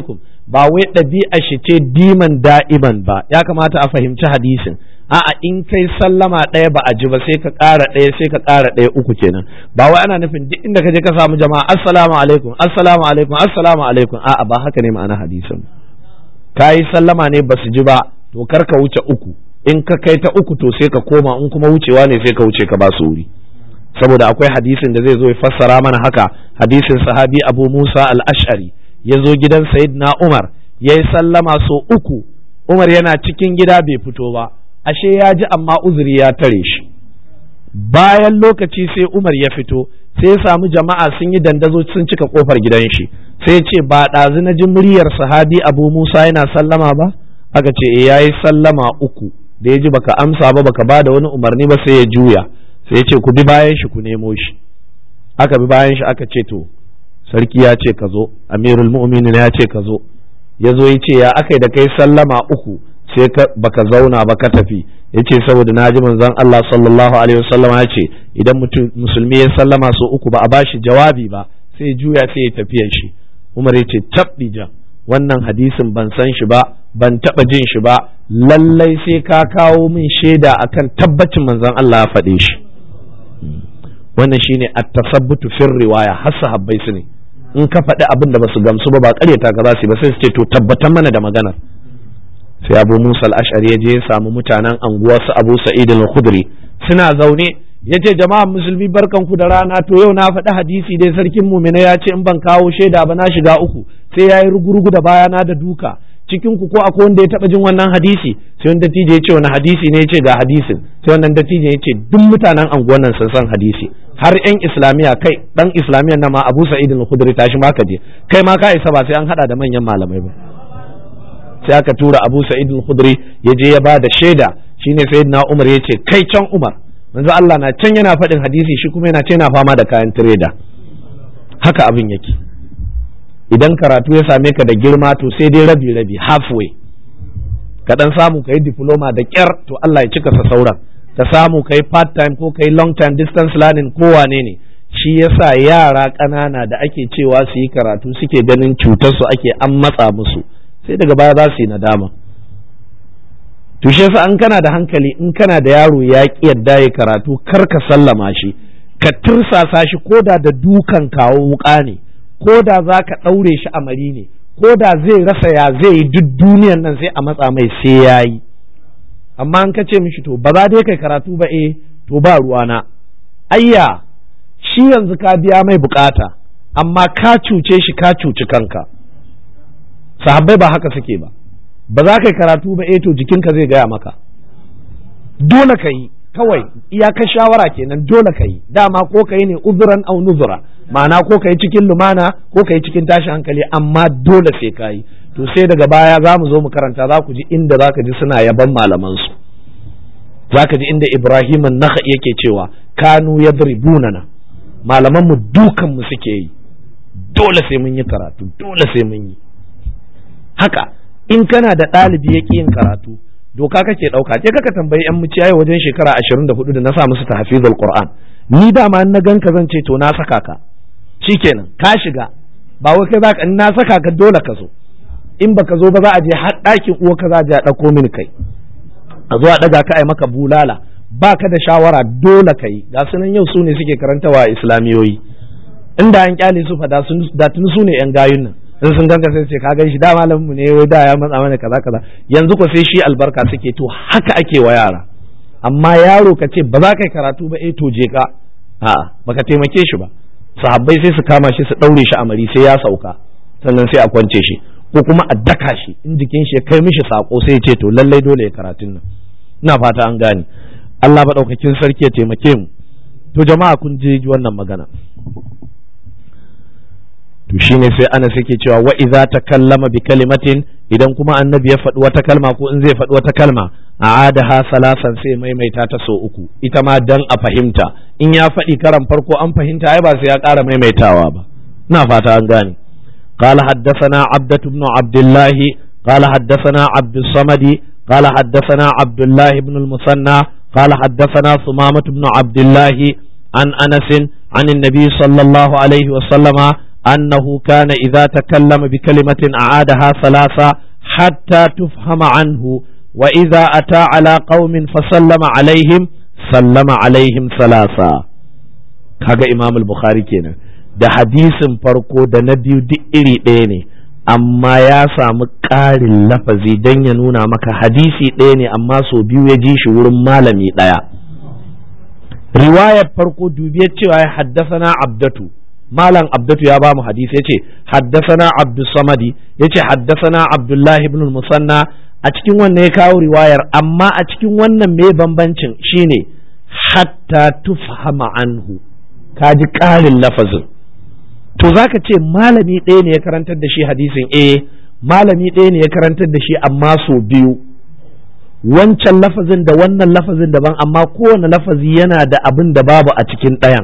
ba wai ɗabi'a shi ce diman da'iman ba ya kamata a fahimci hadisin a'a in kai sallama ɗaya ba a ji ba sai ka ƙara ɗaya sai ka ƙara ɗaya uku kenan ba wai ana nufin duk inda ka je ka samu jama'a assalamu alaikum assalamu alaikum assalamu alaikum a'a ba haka ne ma'ana hadisin ka yi sallama ne ba su ji ba to kar ka wuce uku in ka kai ta uku to sai ka koma in kuma wucewa ne sai ka wuce ka ba su wuri saboda akwai hadisin da zai zo ya fassara mana haka hadisin sahabi abu musa al-ash'ari ya zo gidan sayyidina umar ya yi sallama so uku umar yana cikin gida bai fito ba ashe ya ji amma uzuri ya tare shi bayan lokaci sai umar ya fito sai ya samu jama'a sun yi dandazo sun cika kofar gidan shi sai ya ce ba ɗazu na ji muryar sahabi abu musa yana sallama ba aka ce ya yi sallama uku da ya ji baka amsa ba baka ba da wani umarni ba sai ya juya sai ya ce ku bi bayan shi ku nemo shi aka bi bayan shi aka ce to sarki ya ce ka zo amirul mu'minin ya ce ka zo ya zo ya ce ya aka da kai sallama uku sai baka zauna ba ka tafi ya ce saboda na ji manzon Allah sallallahu alaihi wasallam ya ce idan mutum musulmi ya sallama so uku ba a bashi jawabi ba sai juya sai ya tafiya shi Umar ya ce tabbija wannan hadisin ban san shi ba ban taba jin shi ba lallai sai ka kawo min shaida akan tabbacin manzon Allah ya faɗe shi wannan shine at-tasabbutu fir riwaya har sahabbai su ne in ka faɗi abin da basu gamsu ba ba ƙaryata ka za su ba sai su ce to tabbatar mana da maganar sai abu musa al-ash'ari ya je ya samu mutanen anguwa su abu sa'id al-khudri suna zaune ya ce jama'a musulmi barkan ku da rana to yau na faɗi hadisi dai sarkin mumina ya ce in ban kawo shaida ba na shiga uku sai ya yi rugurugu da bayana da duka cikin ku ko akwai wanda ya taɓa jin wannan hadisi sai wani dattijo ya ce wani hadisi ne ya ce ga hadisin sai wannan dattijo ya ce duk mutanen anguwan nan sun san hadisi har yan islamiya kai dan islamiya na ma abu sa'id al-khudri tashi ma ka je kai ma ka isa ba sai an hada da manyan malamai ba sai aka tura abu sa'id al-khudri ya je ya ba da shaida shine sayyidina umar ya ce kai can umar manzo Allah na can yana faɗin hadisi shi kuma yana ce yana fama da kayan tireda haka abin yake idan karatu ya same ka da girma to sai dai rabi rabi halfway ka dan samu ka yi diploma da kyar to Allah ya cika sa sauran ka samu ka yi part time ko ka yi long time distance learning ko wane ne shi yasa yara ƙanana da ake cewa su yi karatu suke ganin cutar su ake an matsa musu sai daga baya za su yi nadama to shi yasa an kana da hankali in kana da yaro ya ki yadda ya karatu kar ka sallama shi ka tirsasa shi koda da dukan kawo wuka ne ko da za ka ɗaure shi a mari ne ko da zai rasa ya zai yi duk duniyan nan sai a matsa mai sai ya yi amma an ka ce mishi to ba za dai kai karatu ba eh to ba ruwana ayya shi yanzu ka biya mai bukata amma ka cuce shi ka cuci kanka sahabbai ba haka suke ba ba za ka yi karatu ba eh to jikinka zai gaya maka dole ka yi kawai iyakar shawara kenan dole ka yi dama ko ka yi ne uzuran au nuzura ma'ana ko ka yi cikin lumana ko ka yi cikin tashi hankali amma dole sai ka yi to sai daga baya za mu zo mu karanta za ku ji inda za ka ji suna yaban malamansu za ka ji inda ibrahim naka yake cewa kanu yadribunana malaman mu dukan mu suke yi dole sai mun yi karatu dole sai mun yi haka in kana da ɗalibi ya yin karatu doka kake ɗauka je kaka tambayi yan muciyayi wajen shekara ashirin da hudu da na sa musu tahfizul qur'an ni dama na ganka zan ce to na saka ka shikenan ka shiga ba wai kai zaka in na saka ka dole ka zo in baka zo ba za a je har ɗakin uwa ka za a je a ɗauko mini kai a zo a ɗaga ka a maka bulala ba ka da shawara dole ka yi ga sunan yau su ne suke karantawa islamiyoyi inda an kyale su fa da tuni su ne yan gayun nan in sun ganka sai ce ka gan shi da malamin mu ne wai da ya matsa mana kaza kaza yanzu ko sai shi albarka suke to haka ake wa yara amma yaro ka ce ba za ka yi karatu ba eh to je ka a'a baka taimake shi ba sahabbai sai su kama shi su daure shi a mari sai ya sauka sannan sai a kwance shi ko kuma a daka shi in jikin shi ya kai mishi sako sai ya ce to lallai dole ya karatun nan ina fata an gane Allah maɗaukakin sarki ya taimake mu to jama'a kun je wannan magana to shine sai ana suke cewa wa idza takallama bi kalimatin idan kuma annabi ya faɗi wata kalma ko in zai faɗi wata kalma a'adaha salasan sai maimaita ta so uku ita ma dan a fahimta in ya faɗi karan farko an fahimta ai ba sai ya ƙara maimaitawa ba ina fata an gane قال حدثنا عبدة بن عبد الله قال حدثنا عبد الصمد قال حدثنا عبد الله بن المثنى قال حدثنا ثمامة بن عبد الله عن أنس عن النبي صلى الله عليه وسلم أنه كان إذا تكلم بكلمة أعادها ثلاثة حتى تفهم عنه وإذا أتى على قوم فسلم عليهم سلم عليهم ثلاثة kaga Imam al-Bukhari kenan da hadisin farko da na biyu duk iri ɗaya ne amma ya samu ƙarin lafazi don ya nuna maka hadisi ɗaya ne amma so biyu ya ji shi wurin malami ɗaya riwayar farko dubiyar cewa ya haddasana abdatu malam abdatu ya ba mu hadisi ya ce haddasana abdus samadi ya ce haddasana abdullahi ibn musanna a cikin wannan ya kawo riwayar amma a cikin wannan mai bambancin shine hatta tufhama anhu ka ji ƙarin lafazin to zaka ce malami ɗaya ne ya karantar da shi hadisin eh malami ɗaya ne ya karantar da shi amma so biyu wancan lafazin da wannan lafazin daban amma kowane lafazi yana da abin da babu a cikin ɗayan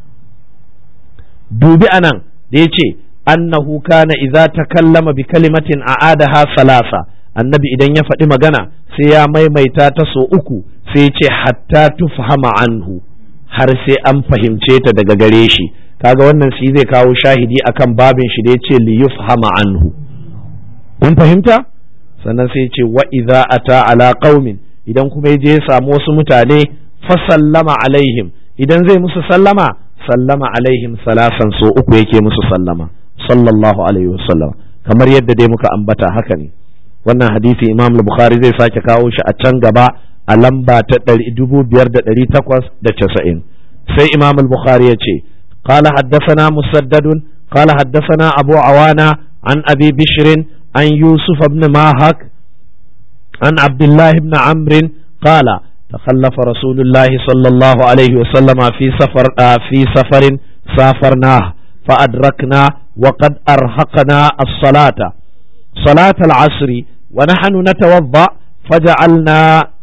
dubi anan da ya ce annahu kana idza takallama bi kalimatin a'adaha salasa annabi idan ya faɗi magana sai ya maimaita ta so uku sai ya ce hatta tufhama anhu har sai an fahimce ta daga gare shi kaga wannan shi zai kawo shahidi akan babin shi da ya ce li yufhama anhu kun fahimta sannan sai ce wa idza ata ala qaumin idan kuma je ya samu wasu mutane fa sallama alaihim idan zai musu sallama sallama alaihim salasan so uku yake musu sallama sallallahu alaihi wasallam kamar yadda dai muka ambata haka ne wannan hadisi imam bukhari zai sake kawo shi a can gaba a lamba ta dubu biyar da ɗari takwas da casa'in sai imam bukhari ya ce قال حدثنا مسدد قال حدثنا أبو عوانة عن أبي بشر عن يوسف بن ماهك عن عبد الله بن عمرو قال تخلف رسول الله صلى الله عليه وسلم في سفر آه في سفر سافرناه فأدركنا وقد أرهقنا الصلاة صلاة العصر ونحن نتوضأ فجعلنا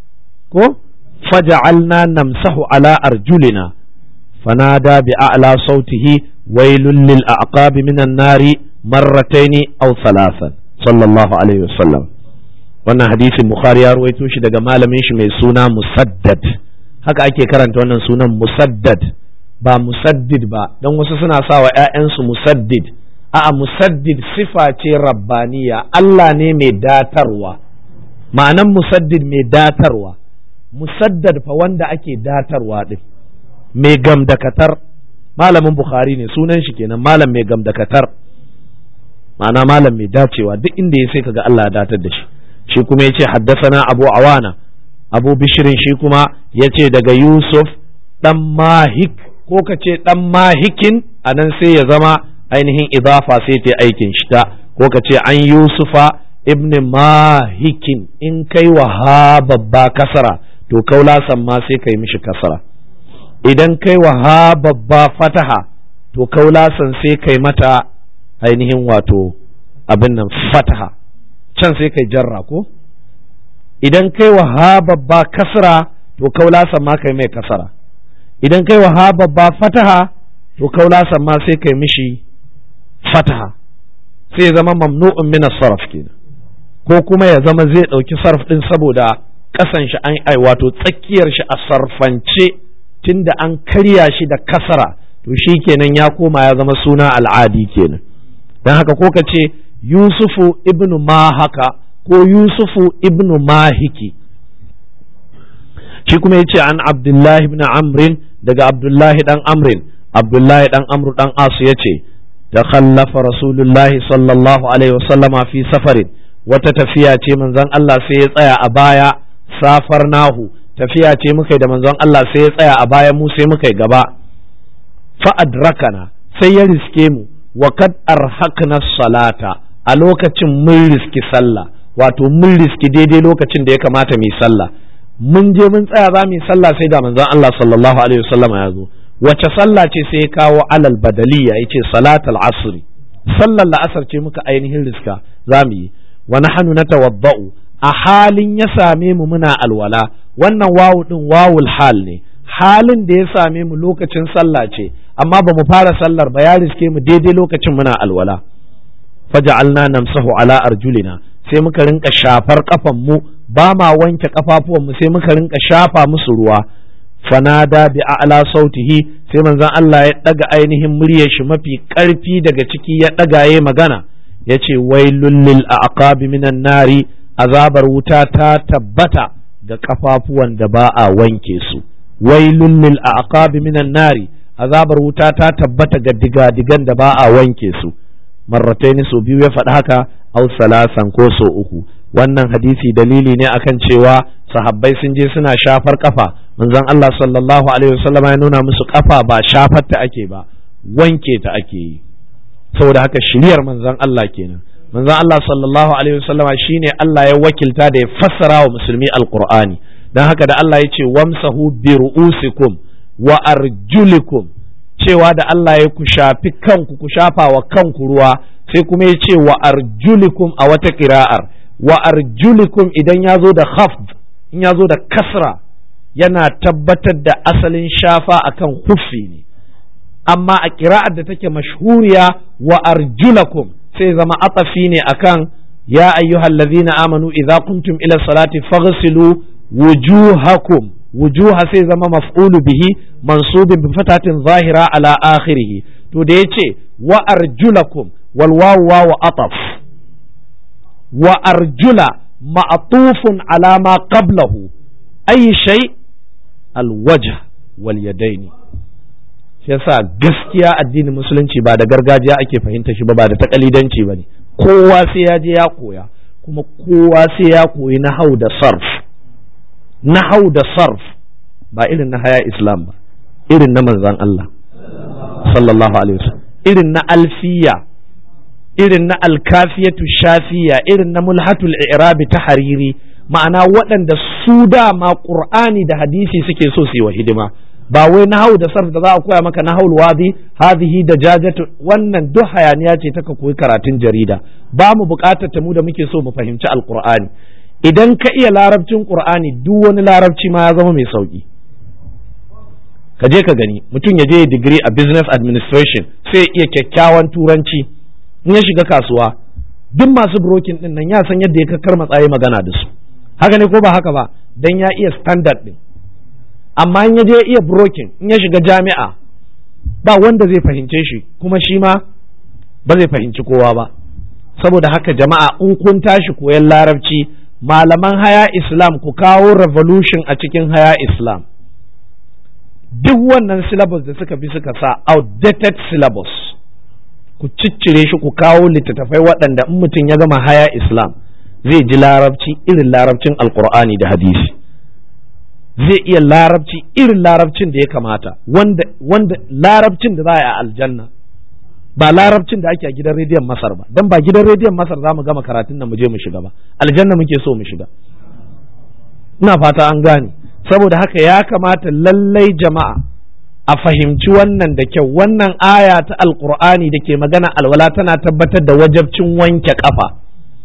فجعلنا نمسح على أرجلنا فنادى بأعلى صوته ويل للأعقاب من النار مرتين أو ثلاثا صلى الله عليه وسلم wannan hadisin bukhari ya ruwaito shi daga malamin shi mai suna musaddad haka ake karanta wannan sunan musaddad ba musaddid ba don wasu suna sa wa 'ya'yansu musaddid a'a musaddid sifa ce rabbaniya Allah ne mai datarwa ma'anan musaddid mai datarwa musaddad fa wanda ake datarwa din mai gamdakatar malamin bukhari ne sunan shi kenan malam mai gamdakatar ma'ana malam mai dacewa duk inda ya sai kaga Allah ya datar da shi shi kuma ya ce haddasana abu awana abu bishirin shi kuma ya ce daga yusuf dan mahik ko ka ce dan mahikin a nan sai ya zama ainihin idafa sai ta aikin shi ta ko ka ce an yusufa ibn mahikin in kai wa ha babba kasara to kaulasan ma sai kai mishi kasara idan kai wa ha babba fataha to kaulasan sai kai mata ainihin wato abin nan fataha can sai kai jarra ko idan kai wa ha babba kasra to kaulasan ma kai mai kasara idan kai wa ha babba fataha to kaulasan ma sai kai mishi fataha sai ya zama mamnu'un min sarf kenan ko kuma ya zama zai ɗauki sarf ɗin saboda ƙasan shi an ai wato tsakiyar shi a sarfance tunda an karya shi da kasara to shi kenan ya koma ya zama suna al'adi kenan don haka ko ka ce yusufu ibnu mahaka ko yusufu ibnu mahiki shi kuma ya ce an abdullahi ibn amrin daga abdullahi dan amrin abdullahi dan amru dan asu ya ce takhallafa rasulullahi sallallahu alaihi wasallama fi safarin wata tafiya ce manzon Allah sai ya tsaya a baya safar nahu tafiya ce muka yi da manzon Allah sai ya tsaya a baya mu sai muka yi gaba fa adrakana sai ya riske mu wa kad arhaqna salata a lokacin mun riski sallah wato mun riski daidai lokacin da ya kamata mu yi sallah mun je mun tsaya za mu yi sallah sai da manzon Allah sallallahu alaihi wasallam ya zo wace sallah ce sai ya kawo alal badaliya yace salatul asri sallar la'asar ce muka ainihin riska za mu yi wa nahnu natawadda'u a halin ya same mu muna alwala wannan wawu din wawul hal ne halin da ya same mu lokacin sallah ce amma ba mu fara sallar ba ya riske mu daidai lokacin muna alwala faja'alna namsahu ala arjulina sai muka rinka shafar kafan mu ba ma wanke kafafuwan mu sai muka rinka shafa musu ruwa fanada bi a'la sautihi sai manzon Allah ya daga ainihin muryar shi mafi karfi daga ciki ya daga yayi magana yace wailul lil aqabi minan nari azabar wuta ta tabbata ga kafafuwan da ba a wanke su wailul lil aqabi minan nari azabar wuta ta tabbata ga digadigan da ba a wanke su marrataini so biyu ya faɗi haka au salasan ko so uku wannan hadisi dalili ne akan cewa sahabbai sun je suna shafar kafa manzon Allah sallallahu alaihi wasallam ya nuna musu kafa ba shafar ta ake ba wanke ta ake yi saboda haka shiriyar manzon Allah kenan manzon Allah sallallahu alaihi wasallama shine Allah ya wakilta da ya fassara wa musulmi alqur'ani dan haka da Allah ya ce wamsahu bi ru'usikum wa arjulikum cewa da Allah ya ku shafi kanku ku shafa wa kanku ruwa sai kuma ya ce wa arjulikum a wata kira'ar wa arjulikum idan ya zo da khafd in ya zo da kasra yana tabbatar da asalin shafa akan huffi ne amma a kira'ar da take mashhuriya wa arjulakum sai zama atafi ne akan ya ayyuhal ladzina amanu idza kuntum ila salati faghsilu wujuhakum wujuha sai zama maf'ulu bihi mansubin bi fatatin zahira ala akhirih to da yace wa arjulakum wal wawu wawu ataf wa arjula ma'tufun ala ma qablahu ayi shay al wajh wal yadaini shi yasa gaskiya addinin musulunci ba da gargajiya ake fahimta shi ba ba da takalidanci ba ne kowa sai ya je ya koya kuma kowa sai ya koyi nahau da sarf nahau da sarf ba irin na haya islam ba irin na manzan Allah sallallahu alaihi wasallam irin na alfiya irin na alkafiyatu shafiya irin na mulhatul i'rabi ta hariri ma'ana waɗanda su dama qur'ani da hadisi suke so su yi wa hidima ba wai nahau da sarf da za a koya maka nahawul wadi hadhihi da jajatu wannan duk hayaniya ce ta ka koyi karatun jarida ba mu buƙatar ta mu da muke so mu fahimci alqur'ani idan ka iya larabcin qur'ani duk wani larabci ma ya zama mai sauki ka je ka gani mutum ya je digiri a business administration sai ya iya kyakkyawan turanci in ya shiga kasuwa duk masu brokin din nan ya san yadda ya kakkar matsayi magana da su haka ne ko ba haka ba dan ya iya standard din amma in ya je iya brokin in ya shiga jami'a ba wanda zai fahimce shi kuma shi ma ba zai fahimci kowa ba saboda haka jama'a in kun tashi koyon larabci malaman haya islam ku kawo revolution a cikin haya islam duk wannan syllabus da suka bi suka sa outdated syllabus ku ciccire shi ku kawo littattafai waɗanda in mutum ya gama haya islam zai ji larabci irin larabcin alkur'ani da hadisi zai iya larabci irin larabcin da ya kamata wanda, wanda larabcin da za a yi a aljanna ba larabcin da ake a gidan rediyon masar ba don ba gidan rediyon masar za mu gama karatun nan mu je mu shiga ba aljanna muke so mu shiga ina fata an gane saboda haka ya kamata lallai jama'a a fahimci wannan da kyau wannan aya ta alkur'ani da ke magana alwala tana tabbatar da wajabcin wanke kafa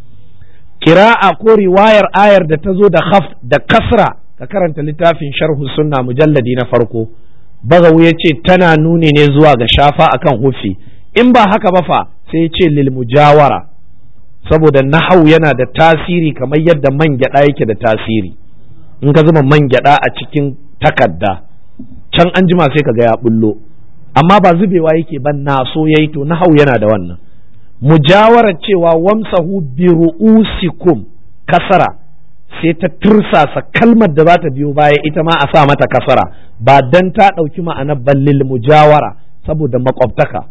kira'a ko riwayar ayar da ta zo da khaf da kasra ka karanta littafin sharhu sunna mujalladi na farko bagawu ya ce tana nuni ne zuwa ga shafa akan hufi in ba haka ba fa sai ce lil mujawara saboda nahau yana da tasiri kamar yadda man gyada yake da tasiri in ka zuba man gyada a cikin takadda can an jima sai ka ga ya bullo amma ba zubewa yake ban na so yayi to nahau yana da wannan mujawarar cewa wamsahu bi ru'usikum kasara sai ta tursasa kalmar da za ta biyo baya ita ma a sa mata kasara ba dan ta ɗauki ma'anar ballil mujawara saboda makwabtaka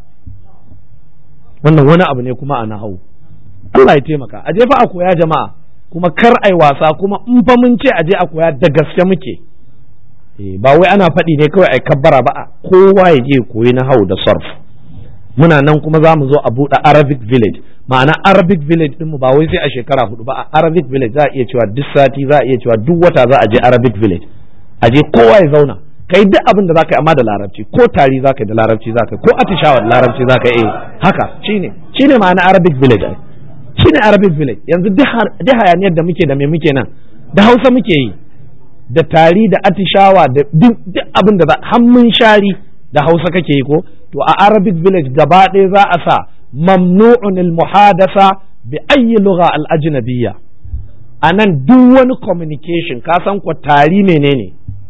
wannan wani abu ne kuma a nahau Allah ya taimaka a je fa a koya jama'a kuma kar ai wasa kuma in fa mun ce a je a koya da gaske muke ba wai ana faɗi ne kawai ai kabbara ba kowa ya je koyi nahau da sarf muna nan kuma za mu zo a buɗe Arabic village ma'ana Arabic village ɗinmu ba wai sai a shekara hudu ba a Arabic village za a iya cewa duk sati za a iya cewa duk wata za a je Arabic village a je kowa ya zauna kai duk abin da za ka yi amma da larabci ko tari za ka yi da larabci za ka yi ko atishawa da larabci za ka yi haka shine shine ma'ana Arabic village ai shine Arabic village yanzu duk hayaniyar da muke da me muke nan da Hausa muke yi da tari da atishawa da duk abin da za hannun shari da Hausa kake yi ko to a Arabic village gaba ɗaya za a sa mamnu'un al-muhadasa bi ayyi lugha al-ajnabiyya anan duk wani communication ka san ko tari menene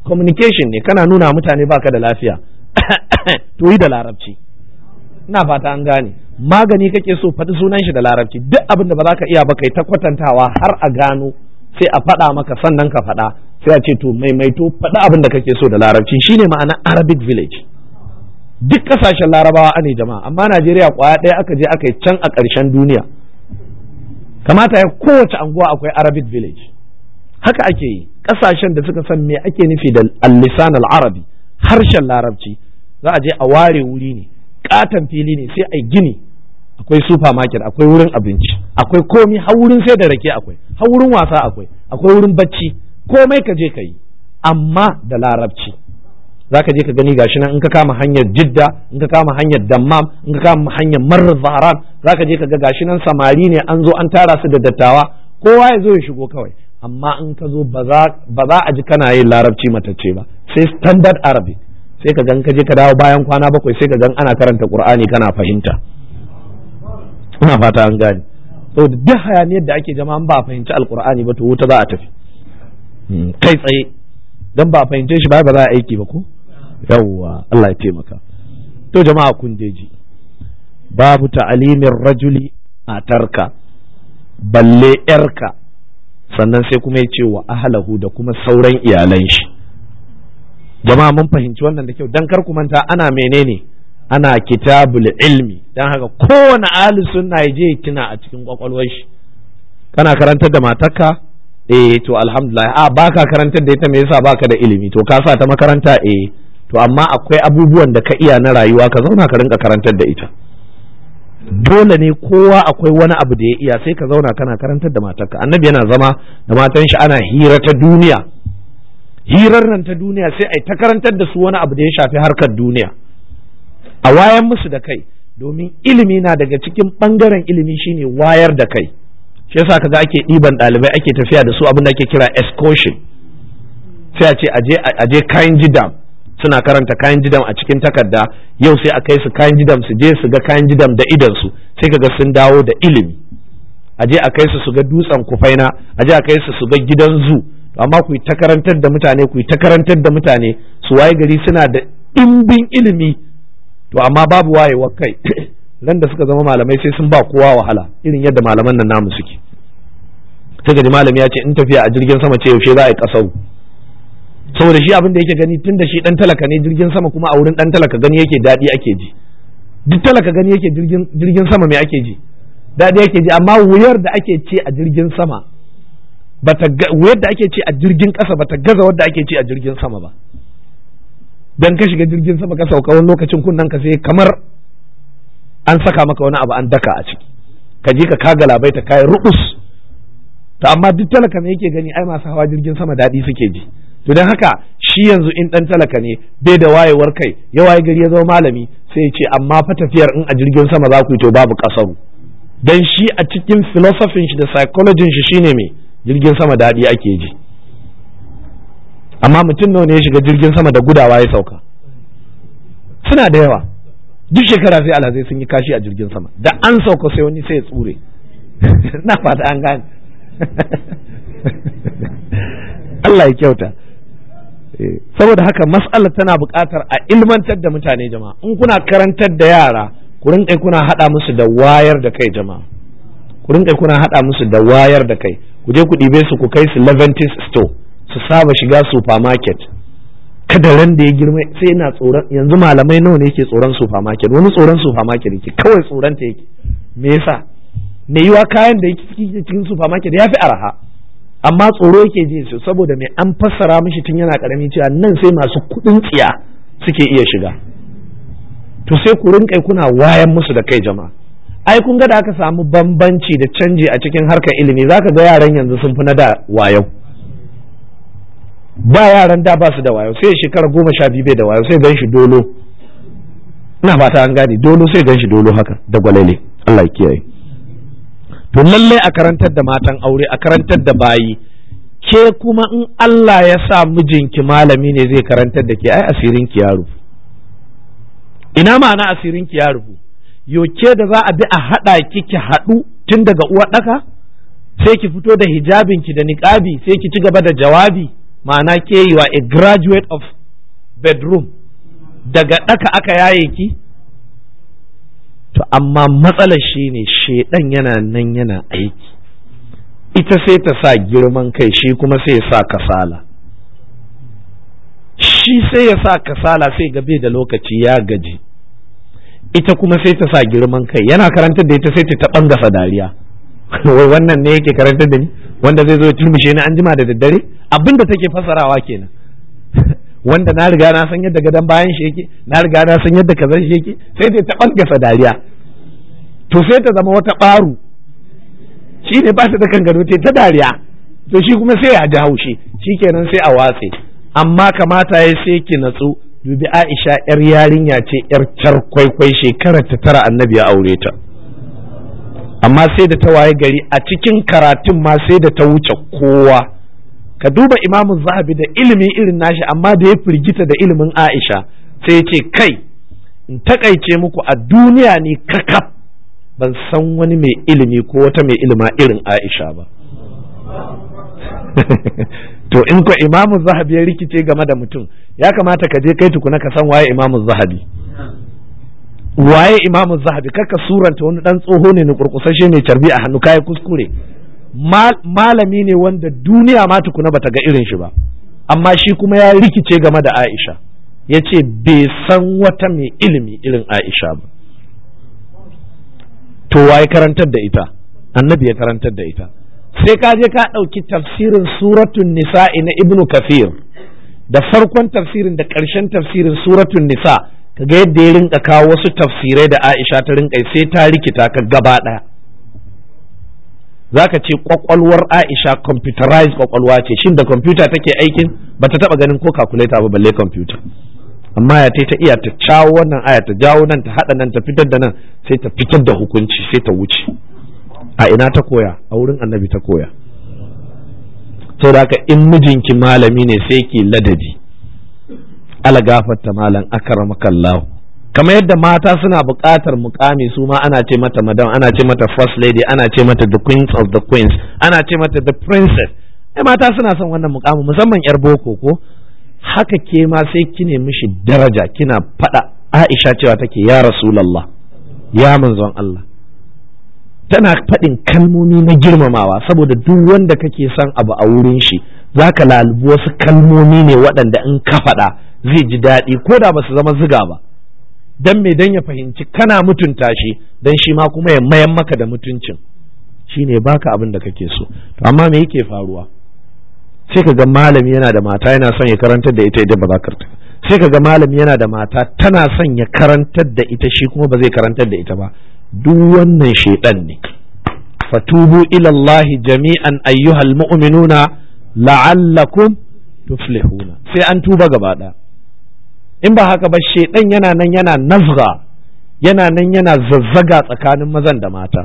communication ne kana nuna mutane baka da lafiya to yi da larabci ina fata an gane magani kake so faɗi sunan shi da larabci duk abin da ba za ka iya ba kai ta kwatantawa har a gano sai a faɗa maka sannan ka faɗa sai a ce to maimaito faɗi abin da kake so da larabci shine ma'ana arabic village duk ƙasashen larabawa ane jama'a amma najeriya kwaya ɗaya aka je aka yi can a ƙarshen duniya kamata ya kowace anguwa akwai arabic village haka ake yi ƙasashen da suka san me ake nufi da al-lisan al-arabi harshen larabci za a je a ware wuri ne katon fili ne sai a gini akwai supermarket akwai wurin abinci akwai komi har wurin sai da rake akwai har wurin wasa akwai akwai wurin bacci komai ka je ka yi amma da larabci za ka je ka gani gashi nan in ka kama hanyar jidda in ka kama hanyar dammam in ka kama hanyar marar zaharan za ka je ka ga gashi nan samari ne an zo an tara su da dattawa kowa ya zo ya shigo kawai amma in ka zo ba za a ji kana yin larabci matacce ba sai standard arabic sai ka gan ka je ka dawo bayan kwana bakwai sai ka gan ana karanta qur'ani kana fahimta ina fata an gane to duk hayaniyar da ake jama'a ba a fahimci alqur'ani ba to wuta za a tafi kai tsaye dan ba a fahimce shi ba ba za a aiki ba ko yawwa Allah ya taimaka to jama'a kun ji babu ta'alimin rajuli a tarka balle yarka sannan sai kuma ya ce wa ahlahu da kuma sauran iyalan shi jama'a mun fahimci wannan da kyau dan kar ku manta ana menene ana kitabul ilmi dan haka kowane ahli sunna ya je tuna a cikin kwakwalwar shi kana karantar da matarka eh to alhamdulillah a baka karantar da ita me yasa baka da ilimi to ka sa ta makaranta eh to amma akwai abubuwan da ka iya na rayuwa ka zauna ka rinka karantar da ita dole ne kowa akwai wani abu da ya iya sai ka zauna kana karantar da matarka annabi yana zama da matan shi ana hira ta duniya hirar nan ta duniya sai ai ta karantar da su wani abu da ya shafi harkar duniya a wayan musu da kai domin ilimi na daga cikin bangaren ilimi shine wayar da kai shi yasa kaga ake ɗiban ɗalibai ake tafiya da su abin da ake kira excursion sai a ce aje kayan jidam suna karanta kayan jidam a cikin takarda yau sai a kai su kayan jidam su je su ga kayan jidam da idan su sai kaga sun dawo da ilimi aje a kai su su ga dutsen kufaina aje a kai su su ga gidan zu amma ku ta karantar da mutane ku ta karantar da mutane su waye gari suna da ɗimbin ilimi to amma babu wayewar kai ran da suka zama malamai sai sun ba kowa wahala irin yadda malaman nan namu suke sai ga malami ya ce in tafiya a jirgin sama ce yaushe za a yi kasau saboda shi abin da yake gani tun da shi dan talaka ne jirgin sama kuma a wurin dan talaka gani yake daɗi ake ji duk talaka gani yake jirgin sama me ake ji daɗi ake ji amma wuyar da ake ce a jirgin sama bata wuyar da ake ce a jirgin ƙasa bata gaza wadda ake ce a jirgin sama ba dan ka shiga jirgin sama ka sauka wani lokacin kunnan ka sai kamar an saka maka wani abu an daka a ciki ka je ka kaga labai ta kai rukus to amma duk talaka ne yake gani ai masu hawa jirgin sama daɗi suke ji to don haka shi yanzu in ɗan talaka ne bai da wayewar kai ya waye gari ya zama malami sai ya ce amma fa tafiyar in a jirgin sama za ku yi to babu kasaru dan shi a cikin philosophin shi da psychology shi shine me jirgin sama daɗi ake ji amma mutum nawa ne ya shiga jirgin sama da gudawa ya sauka suna da yawa duk shekara sai alhazai sun yi kashi a jirgin sama da an sauka sai wani sai ya tsure na fata an gane Allah ya kyauta saboda haka mas'alar tana buƙatar a ilmantar da mutane jama'a in kuna karantar da yara ku rinƙai kuna haɗa musu da wayar da kai jama'a ku rinƙai kuna haɗa musu da wayar da kai ku je ku ɗibe su ku kai su Leventis store su saba shiga supermarket kada ran da ya girma sai yana tsoron yanzu malamai nawa ne yake tsoron supermarket wani tsoron supermarket yake kawai tsoron ta yake me yasa me yiwa kayan da yake cikin supermarket ya fi arha amma tsoro yake ji su saboda me an fassara mishi tun yana karami cewa nan sai masu kuɗin tsiya suke iya shiga to sai ku rinka kuna wayan musu da kai jama'a ai kun ga da aka samu bambanci da canji a cikin harkar ilimi zaka ga yaran yanzu sun fi na da wayo ba yaran da ba su da wayo sai shekara goma sha biyu bai da wayo sai gan shi dolo ina fata an gane dolo sai gan shi dolo haka da gwalele Allah ya kiyaye to lalle a karantar da matan aure a karantar da bayi ke kuma in Allah ya sa mijinki malami ne zai karantar da ke ai asirin ki ya rufu ina ma'ana asirin ki ya rufu yo ke da za a bi a haɗa ki ki haɗu tun daga uwar ɗaka sai ki fito da hijabinki da niƙabi sai ki ci gaba da jawabi ma'ana ke yi wa a graduate of bedroom daga ɗaka aka yaye ki to amma matsalar shi ne shaidan yana nan yana aiki ita sai ta sa girman kai shi kuma sai ya sa kasala shi sai ya sa kasala sai gabe da lokaci ya gaji ita kuma sai ta sa girman kai yana karantar da ita sai ta ɓangasa dariya wai wannan ne yake karantar da ni wanda zai zo ya turmushe ni an jima da daddare abinda take fasarawa kenan wanda na riga na san yadda gadon bayan shi yake na riga na san yadda kazan shi yake sai dai ta ɓangasa dariya to sai ta zama wata ɓaru shi ne ba ta da kan gado ta dariya to shi kuma sai ya ji haushi shi kenan sai a watse amma kamata ya sai ki natsu dubi Aisha yar yarinya ce yar kwaikwai shekarar ta tara annabi ya aure ta amma sai da ta waye gari a cikin karatun ma sai da ta wuce kowa ka duba imamu zahabi da ilimi irin nashi amma da ya firgita da ilimin aisha sai ya ce kai in takaice muku a duniya ne kakaf ban san wani mai ilimi ko wata mai ilima irin aisha ba to in ko imamu zahabi ya rikice game da mutum ya kamata ka je kai tukuna ka san waye imamu zahabi waye imamu zahabi kaka suranta wani dan tsoho ne na kurkusashe mai carbi a hannu kai kuskure malami ne wanda duniya ma tukuna bata ga irin shi ba amma shi kuma ya rikice game da Aisha ya ce bai san wata mai ilimi irin Aisha ba to waye karantar da ita annabi ya karantar da ita sai ka je ka ɗauki tafsirin suratun nisa'i na ibnu kafir da farkon tafsirin da ƙarshen tafsirin suratun nisa ka ga yadda ya rinka kawo wasu tafsirai da Aisha ta rinka sai ta rikita ka gaba ɗaya zaka ce kwakwalwar Aisha computerized kwakwalwa ce shin da computer take aikin bata taba ganin ko calculator ba balle computer amma ya ta iya ta cawo wannan aya ta jawo nan ta hada nan ta fitar da nan sai ta fitar da hukunci sai ta wuce a ina ta koya a wurin annabi ta koya saboda haka in mijinki malami ne sai ki ladabi ala gafarta malam akramakallahu kamar yadda mata suna buƙatar mukami su ma ana ce mata madam ana ce mata first lady ana ce mata the queens of the queens ana ce mata the princess ai mata suna son wannan mukamin musamman yar boko ko haka ke ma sai kine mishi daraja kina faɗa Aisha cewa take ya Rasulullah ya manzon Allah tana faɗin kalmomi na girmamawa saboda duk wanda kake son abu a wurin shi zaka lalubi wasu kalmomi ne waɗanda in ka faɗa zai ji daɗi ko da ba su zama ziga ba dan me dan ya fahimci kana mutunta shi dan shi ma kuma ya mayan maka da mutuncin shine baka abin da kake so to amma me yake faruwa sai ka ga malami yana da mata yana son ya karantar da ita idan ba za ka sai ka ga malami yana da mata tana son ya karantar da ita shi kuma ba zai karantar da ita ba duk wannan shaidan ne fatubu ila Allah jami'an ayyuhal mu'minuna la'allakum tuflihuna sai an tuba gaba ɗaya in ba haka ba shaidan yana nan yana nazga yana nan yana zazzaga tsakanin mazan da mata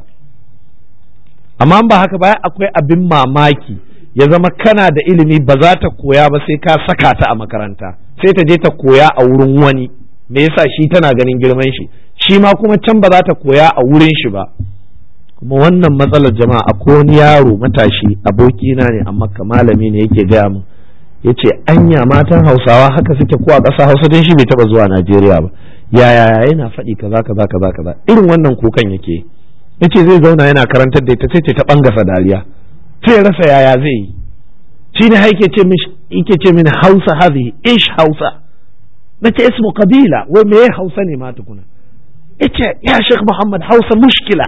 amma ba haka ba akwai abin mamaki ya zama kana da ilimi ba za ta koya ba sai ka saka ta a makaranta sai ta je ta koya a wurin wani me yasa shi tana ganin girman shi shi ma kuma can ba za ta koya a wurin shi ba kuma wannan matsalar jama'a akwai wani yaro matashi abokina ne amma malami ne yake gaya min ya ce anya matan hausawa haka suke ko a ƙasa hausa don shi bai taɓa zuwa najeriya ba yaya yana faɗi kaza kaza kaza kaza irin wannan kukan yake ya ce zai zauna yana karantar da ita sai ce ta ɓangasa dariya sai rasa yaya zai yi shi ne yake ce yake ce mini hausa hazi ish hausa na ce ismu kabila wai me hausa ne ma tukuna ya ce ya shek muhammad hausa mushkila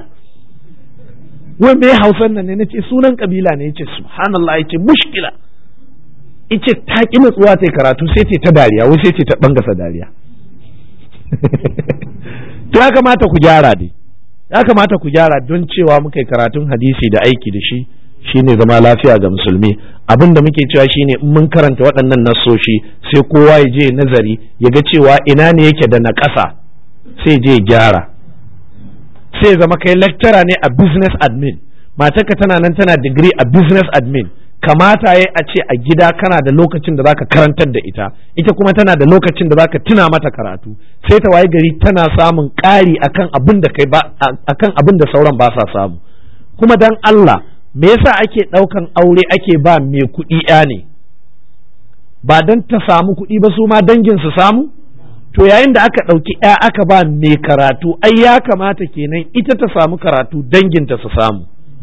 wai me hausan nan ne na ce sunan kabila ne ya ce subhanallah ya ce mushkila ice ta ƙi natsuwa ta karatu sai ce ta dariya wai sai ce ta bangasa dariya to ya kamata ku gyara dai ya kamata ku gyara don cewa muka yi karatun hadisi da aiki da shi shine zama lafiya ga musulmi abin da muke cewa shine in mun karanta waɗannan nasoshi sai kowa ya je nazari ya ga cewa ina ne yake da na ƙasa sai je gyara sai zama kai lecturer ne a business admin matarka tana nan tana digiri a business admin kamata ya a ce a gida kana da lokacin da zaka karantar da ita ita kuma tana da lokacin da zaka tuna mata karatu sai ta waye gari tana samun ƙari akan abin da kai ba akan abin da sauran ba sa samu kuma dan Allah me yasa ake ɗaukan aure ake ba mai kuɗi ya ne ba don ta samu kuɗi ba su ma dangin su samu to yayin da aka ɗauki ya aka ba mai karatu ai ya kamata kenan ita ta samu karatu danginta su samu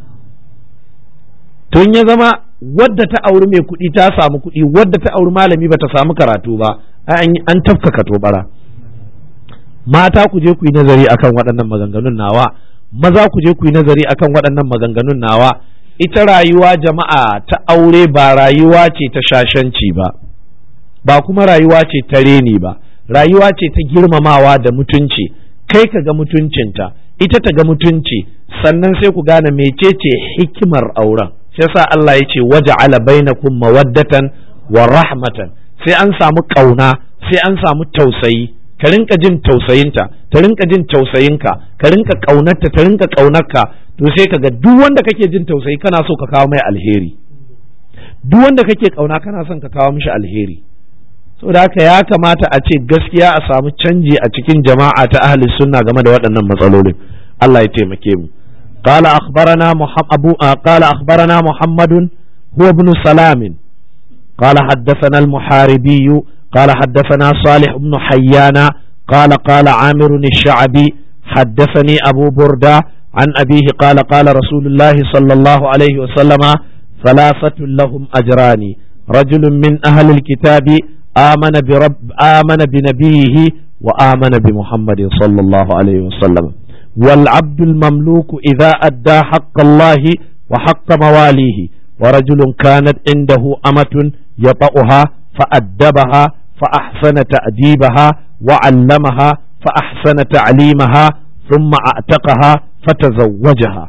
tun ya zama wadda ta auri mai kuɗi ta samu kuɗi wadda ta auri malami ba ta samu karatu ba an tafka tobara mata ku je ku yi nazari akan waɗannan maganganun nawa maza ku je ku yi nazari akan waɗannan maganganun nawa ita rayuwa jama'a ta aure ba rayuwa ce ta shashanci ba ba kuma rayuwa ce ta reni ba rayuwa ce ta girmamawa da mutunci kai ka ga mutuncinta ita ta ga mutunci sannan sai ku gane mecece hikimar auren sai sa Allah ya ce waja'ala bainakum mawaddatan wa rahmatan sai an samu kauna sai an samu tausayi ka rinka jin tausayinta ta rinka jin tausayinka ka rinka kaunarta ta rinka kaunarka to sai ka ga duk wanda kake jin tausayi kana so ka kawo mai alheri duk wanda kake kauna kana son ka kawo mishi alheri saboda haka ya kamata a ce gaskiya a samu canji a cikin jama'a ta ahli sunna game da waɗannan matsalolin Allah ya taimake mu قال أخبرنا أبو قال أخبرنا محمد هو ابن سلام قال حدثنا المحاربي قال حدثنا صالح بن حيان قال قال عامر الشعبي حدثني أبو بردة عن أبيه قال قال رسول الله صلى الله عليه وسلم ثلاثة لهم أجران رجل من أهل الكتاب آمن برب آمن بنبيه وآمن بمحمد صلى الله عليه وسلم والعبد المملوك إذا أدى حق الله وحق مواليه ورجل كانت عنده أمة يطأها فأدبها فأحسن تأديبها وعلمها فأحسن تعليمها ثم أعتقها فتزوجها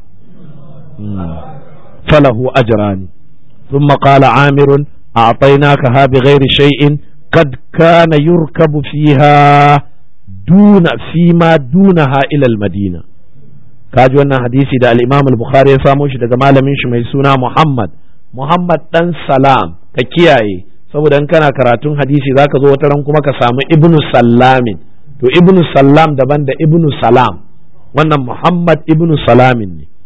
فله أجران ثم قال عامر أعطيناكها بغير شيء قد كان يركب فيها دون فيما دونها إلى المدينة kaji wannan hadisi da al-Imam al-Bukhari ya samo shi daga malamin shi mai suna Muhammad Muhammad dan Salam ka kiyaye saboda in kana karatun hadisi zaka zo wata ran kuma ka samu Ibnu Sallamin to Ibnu Sallam daban da Ibnu Salam wannan Muhammad Ibnu Salamin ne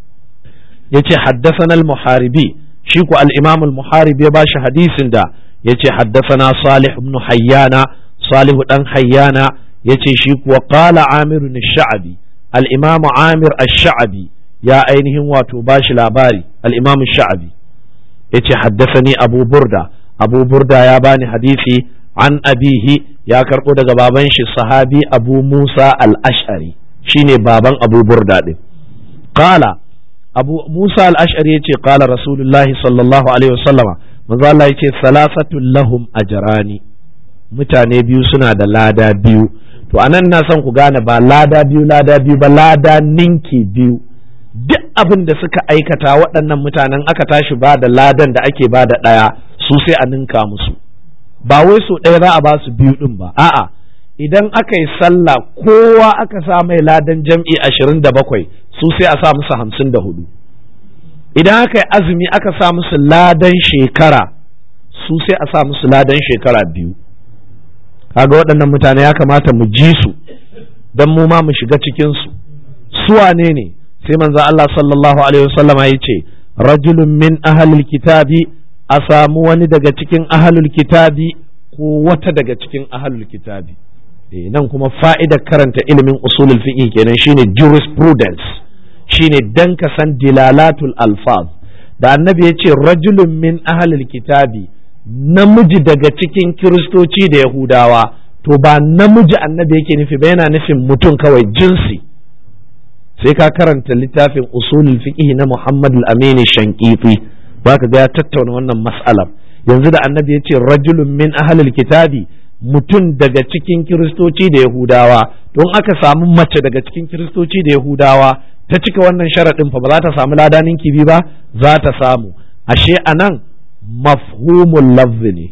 yace haddathana al-Muharibi shi ku al-Imam al-Muharibi ya bashi hadisin da yace haddathana Salih ibn Hayyana Salih dan Hayyana yace shi kuwa qala Amir ash-Sha'bi al-Imam Amir ash-Sha'bi ya ainihin wato bashi labari al-Imam ash-Sha'bi yace haddathani Abu Burda Abu Burda ya bani hadisi an abihi ya karbo daga baban shi sahabi Abu Musa al-Ash'ari shine baban Abu Burda din qala Abu Musa al-Ash'ari yace qala Rasulullahi sallallahu alaihi wasallama manzo Allah yace salasatul lahum ajrani mutane biyu suna da lada biyu to anan na son ku gane ba lada biyu lada biyu ba lada ninki biyu duk abin da suka aikata waɗannan mutanen aka tashi ba da ladan da ake ba da ɗaya su sai a ninka musu ba wai so ɗaya za a ba su biyu ɗin ba a'a idan aka yi sallah kowa aka sa mai ladan jam'i ashirin da bakwai su sai a sa musu hamsin da hudu idan aka yi azumi aka sa musu ladan shekara su sai a sa musu ladan shekara biyu kaga waɗannan mutane ya kamata mu ji su don mu ma mu shiga cikinsu su wane ne sai manzo Allah sallallahu alaihi wasallama ya ce rajulun min ahlil kitabi a samu wani daga cikin ahlul kitabi ko wata daga cikin ahlul kitabi eh nan kuma fa'idar karanta ilimin usulul fiqh kenan shine jurisprudence shine dan ka san dilalatul alfaz da annabi ya ce rajulun min ahlil kitabi namiji daga cikin kiristoci da yahudawa to ba namiji annabi yake nufi ba yana nufin mutum kawai jinsi sai ka karanta littafin usulul fiqh na Muhammad al-Amin Shanqifi baka ga ya tattauna wannan mas'alar yanzu da annabi ya ce rajulun min ahlil kitabi mutum daga cikin kiristoci da yahudawa don aka samu mace daga cikin kiristoci da yahudawa ta cika wannan sharaɗin fa ba za ta samu ladanin kibi ba za ta samu ashe anan mafhumul lafzi ne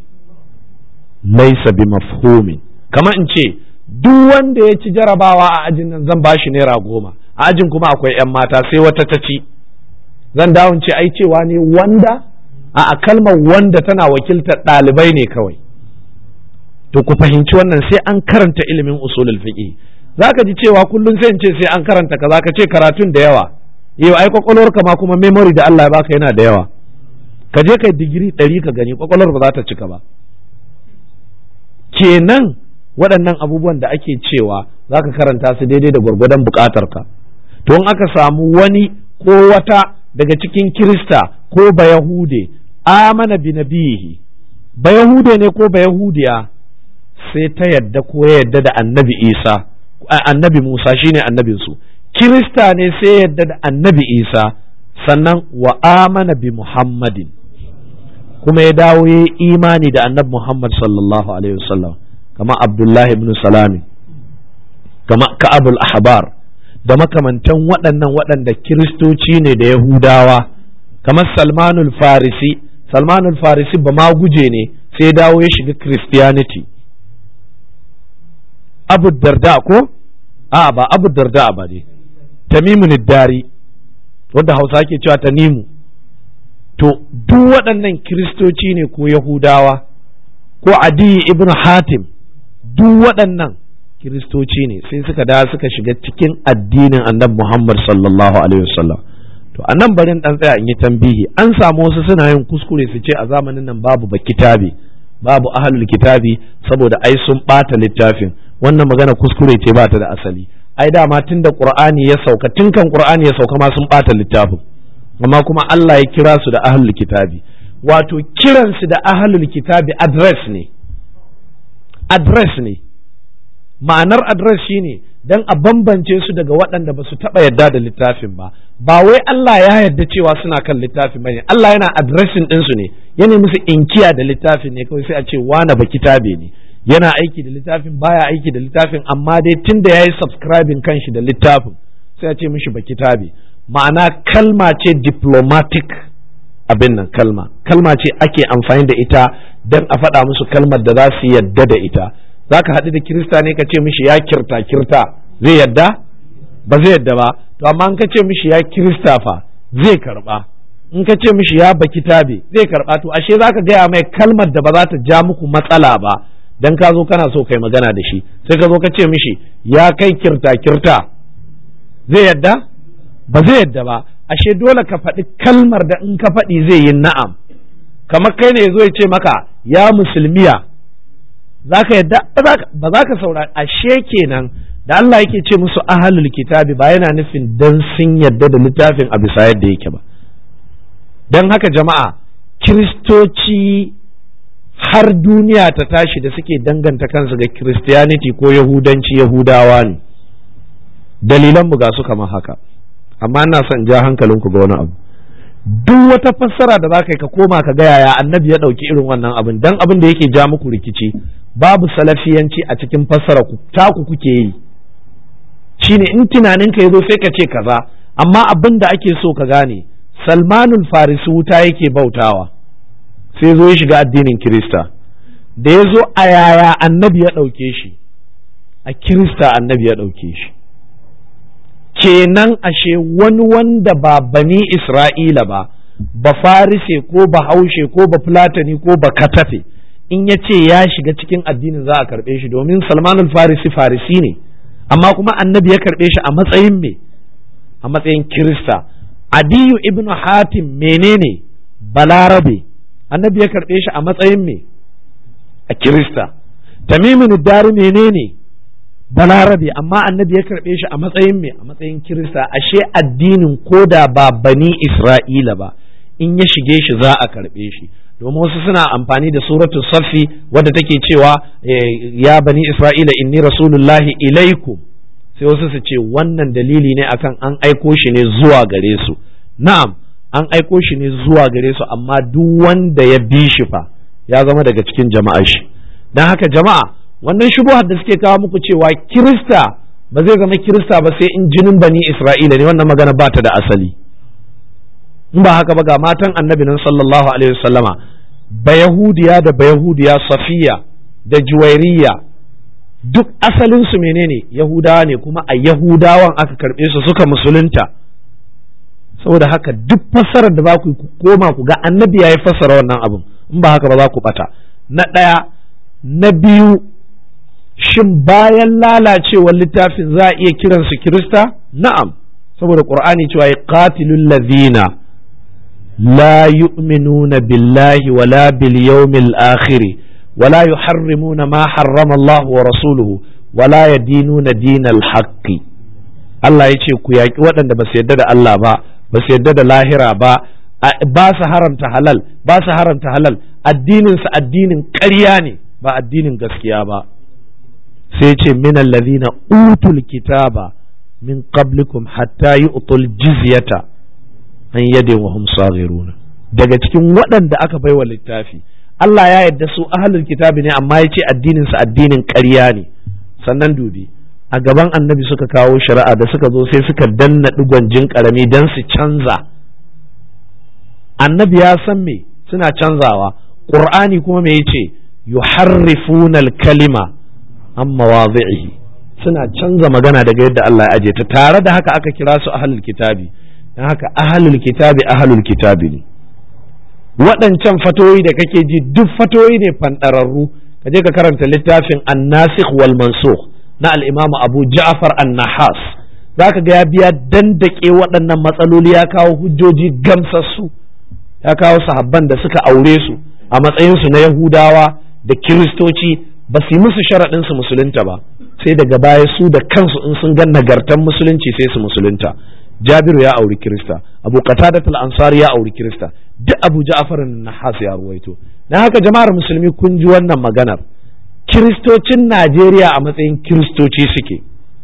laisa bi mafhumin kamar in ce duk wanda ya ci jarabawa a ajin nan zan bashi naira goma a ajin kuma akwai 'yan mata sai wata ta ci zan dawon ce ai cewa ne wanda a kalmar wanda tana wakiltar ɗalibai ne kawai to ku fahimci wannan sai an karanta ilimin usulul fiqh zaka ji cewa kullum sai in ce sai an karanta kaza ka ce karatun da yawa yau ai kwakwalwarka ma kuma memory da Allah ya baka yana da yawa ka je kai digiri ɗari ka gani kwakwalwar ba za ta cika ba kenan waɗannan abubuwan da ake cewa za ka karanta su daidai da gwargwadon buƙatarka to in aka samu wani ko wata daga cikin kirista ko bayahude amana bi nabihi bayahude ne ko bayahudiya sai ta yadda ko ya yadda da annabi isa annabi musa shine annabinsu kirista ne sai yadda da annabi isa sannan wa amana bi muhammadin kuma ya dawo ya imani da annabi muhammad sallallahu alaihi wasallam kama abdullahi ibn salami kama ka'abul ahbar da makamantan waɗannan waɗanda kiristoci ne da yahudawa kamar salmanul farisi salmanul farisi ba ma guje ne sai dawo ya shiga christianity abu darda ko a ba abu darda ba ne tamimun dari wanda hausa ke cewa tanimu to duk waɗannan kiristoci ne ko yahudawa ko adi ibn hatim duk waɗannan kiristoci ne sai suka da suka shiga cikin addinin annabi muhammad sallallahu alaihi wasallam to a nan barin dan tsaya in yi tambihi an samu wasu suna yin kuskure su ce a zamanin nan babu ba kitabi babu ahlul kitabi saboda ai sun ɓata littafin wannan magana kuskure ce ba ta da asali ai dama tun da qur'ani ya sauka tun kan qur'ani ya sauka ma sun ɓata littafin amma kuma Allah ya kira su da ahlul kitabi wato kiransu da ahlul kitabi address ne address ne ma'anar address shine dan a bambance su daga waɗanda ba su taɓa yarda da littafin ba ba wai Allah ya yarda cewa suna kan littafin bane Allah yana addressing ɗinsu ne yana musu inkiya da littafin ne kawai sai a ce wane ba kitabe ne yana aiki da littafin baya aiki da littafin amma dai tun da ya yi subscribing kanshi da littafin sai a ce mishi ba kitabe ma'ana kalma ce diplomatic abin nan kalma kalma ce ake amfani da ita don a faɗa musu kalmar da za su yadda da ita za ka haɗu da kirista ne ka ce mishi ya kirta kirta zai yadda ba zai yadda ba to amma in ka ce mishi ya kirista fa zai karɓa in ka ce mishi ya baki tabe zai karɓa to ashe za ka gaya mai kalmar da ba za ta ja muku matsala ba dan ka zo kana so kai magana da shi sai ka zo ka ce mishi ya kai kirta kirta zai yadda ba zai yadda ba ashe dole ka faɗi kalmar da in ka faɗi zai yi na'am kamar kai ne zo ya ce maka ya musulmiya za ka yadda ba za ka saurari ashe kenan da Allah yake ce musu ahalul kitabi ba yana nufin dan sun yadda da littafin a bisa yadda yake ba don haka jama'a kiristoci har duniya ta tashi da suke danganta kansu ga Christianity ko Yahudanci Yahudawa ne dalilanmu ga su kamar haka amma ina son ja hankalinku ga wani abu duk wata fassara da za ka yi ka koma ka ga yaya annabi ya ɗauki irin wannan abin dan abin da yake ja muku rikici babu salafiyanci a cikin fassara ku taku kuke yi shine in tunanin ka yazo sai ka ce kaza amma abin da ake so ka gane salmanul farisi wuta yake bautawa sai zo ya shiga addinin kirista da ya zo a yaya annabi ya ɗauke shi a kirista annabi ya ɗauke shi kenan ashe wani wanda ba bani isra'ila ba ba farise ko ba haushe ko ba fulatani ko ba katafe in ya ce ya shiga cikin addinin za a karɓe shi domin salmanul farisi farisi ne amma kuma annabi ya karɓe shi a matsayin me a matsayin kirista adiyu ibnu hatim menene balarabe annabi ya karɓe shi a matsayin me a kirista tamimin dari menene balarabe amma annabi ya karɓe shi a matsayin me a matsayin kirista ashe addinin koda ba bani isra'ila ba in ya shige shi za a karɓe shi domin wasu suna amfani da suratul safi wadda take cewa ya bani isra'ila inni rasulullahi ilaikum sai wasu su ce wannan dalili ne akan an aiko shi ne zuwa gare su na'am an aiko shi ne zuwa gare su amma duk wanda ya bi shi fa ya zama daga cikin jama'a shi don haka jama'a wannan shubuhar da suke kawo muku cewa kirista ba zai zama kirista ba sai in jinin bani isra'ila ne wannan magana ba ta da asali in ba haka ba ga matan annabi nan sallallahu alaihi wasallama bayahudiya da bayahudiya safiya da juwairiya duk asalinsu menene yahudawa ne kuma a yahudawan aka karɓe su suka musulunta saboda haka duk fassarar da za ku koma ku ga annabi ya yi fassara wannan abin in ba haka ba za ku bata na ɗaya na biyu shin bayan lalacewar littafin za a iya kiransu kirista na'am saboda qur'ani cewa ya qatilul ladhina la yu'minuna billahi wala bil yawmil akhir ولا يحرمون ما حرم الله ورسوله ولا يدينون دين الحق Allah ya ce ku yaƙi waɗanda ba su yarda da Allah ba ba su yarda da lahira ba ba su haramta halal ba su haramta halal addininsu addinin ƙarya ne ba addinin gaskiya ba sai ce min allazina utul kitaba min qablikum hatta yu'tul jizyata an yadin wa hum saghiruna daga cikin waɗanda aka baiwa littafi Allah ya yarda su ahlul kitabi ne amma ya ce addinin su addinin ƙarya ne sannan dubi a gaban annabi suka kawo shari'a da suka zo sai suka danna digon jin karami dan su canza annabi ya san me suna canzawa qur'ani kuma me yace yuharrifuna al-kalima an mawadhi'ihi suna canza magana daga yadda Allah ya aje ta tare da haka aka kira su ahlul kitabi dan haka ahlul kitabi ahlul kitabi ne waɗancan fatoyi da kake ji duk fatoyi ne fanɗararru ka je ka karanta littafin annasikh wal mansukh na al-imam Abu Ja'far an-Nahas zaka ga ya biya dandake waɗannan matsaloli ya kawo hujjoji gamsassu ya kawo sahabban da suka aure su a matsayin su na Yahudawa da Kiristoci ba su yi musu sharaɗin su musulunta ba sai daga baya su da kansu in sun ga nagartan musulunci sai su musulunta Jabiru ya auri Kirista Abu Qatadat al-Ansari ya auri Kirista duk Abu Ja'far an-Nahas ya ruwaito dan haka jama'ar musulmi kun ji wannan maganar Kiristocin Najeriya a matsayin Kiristoci suke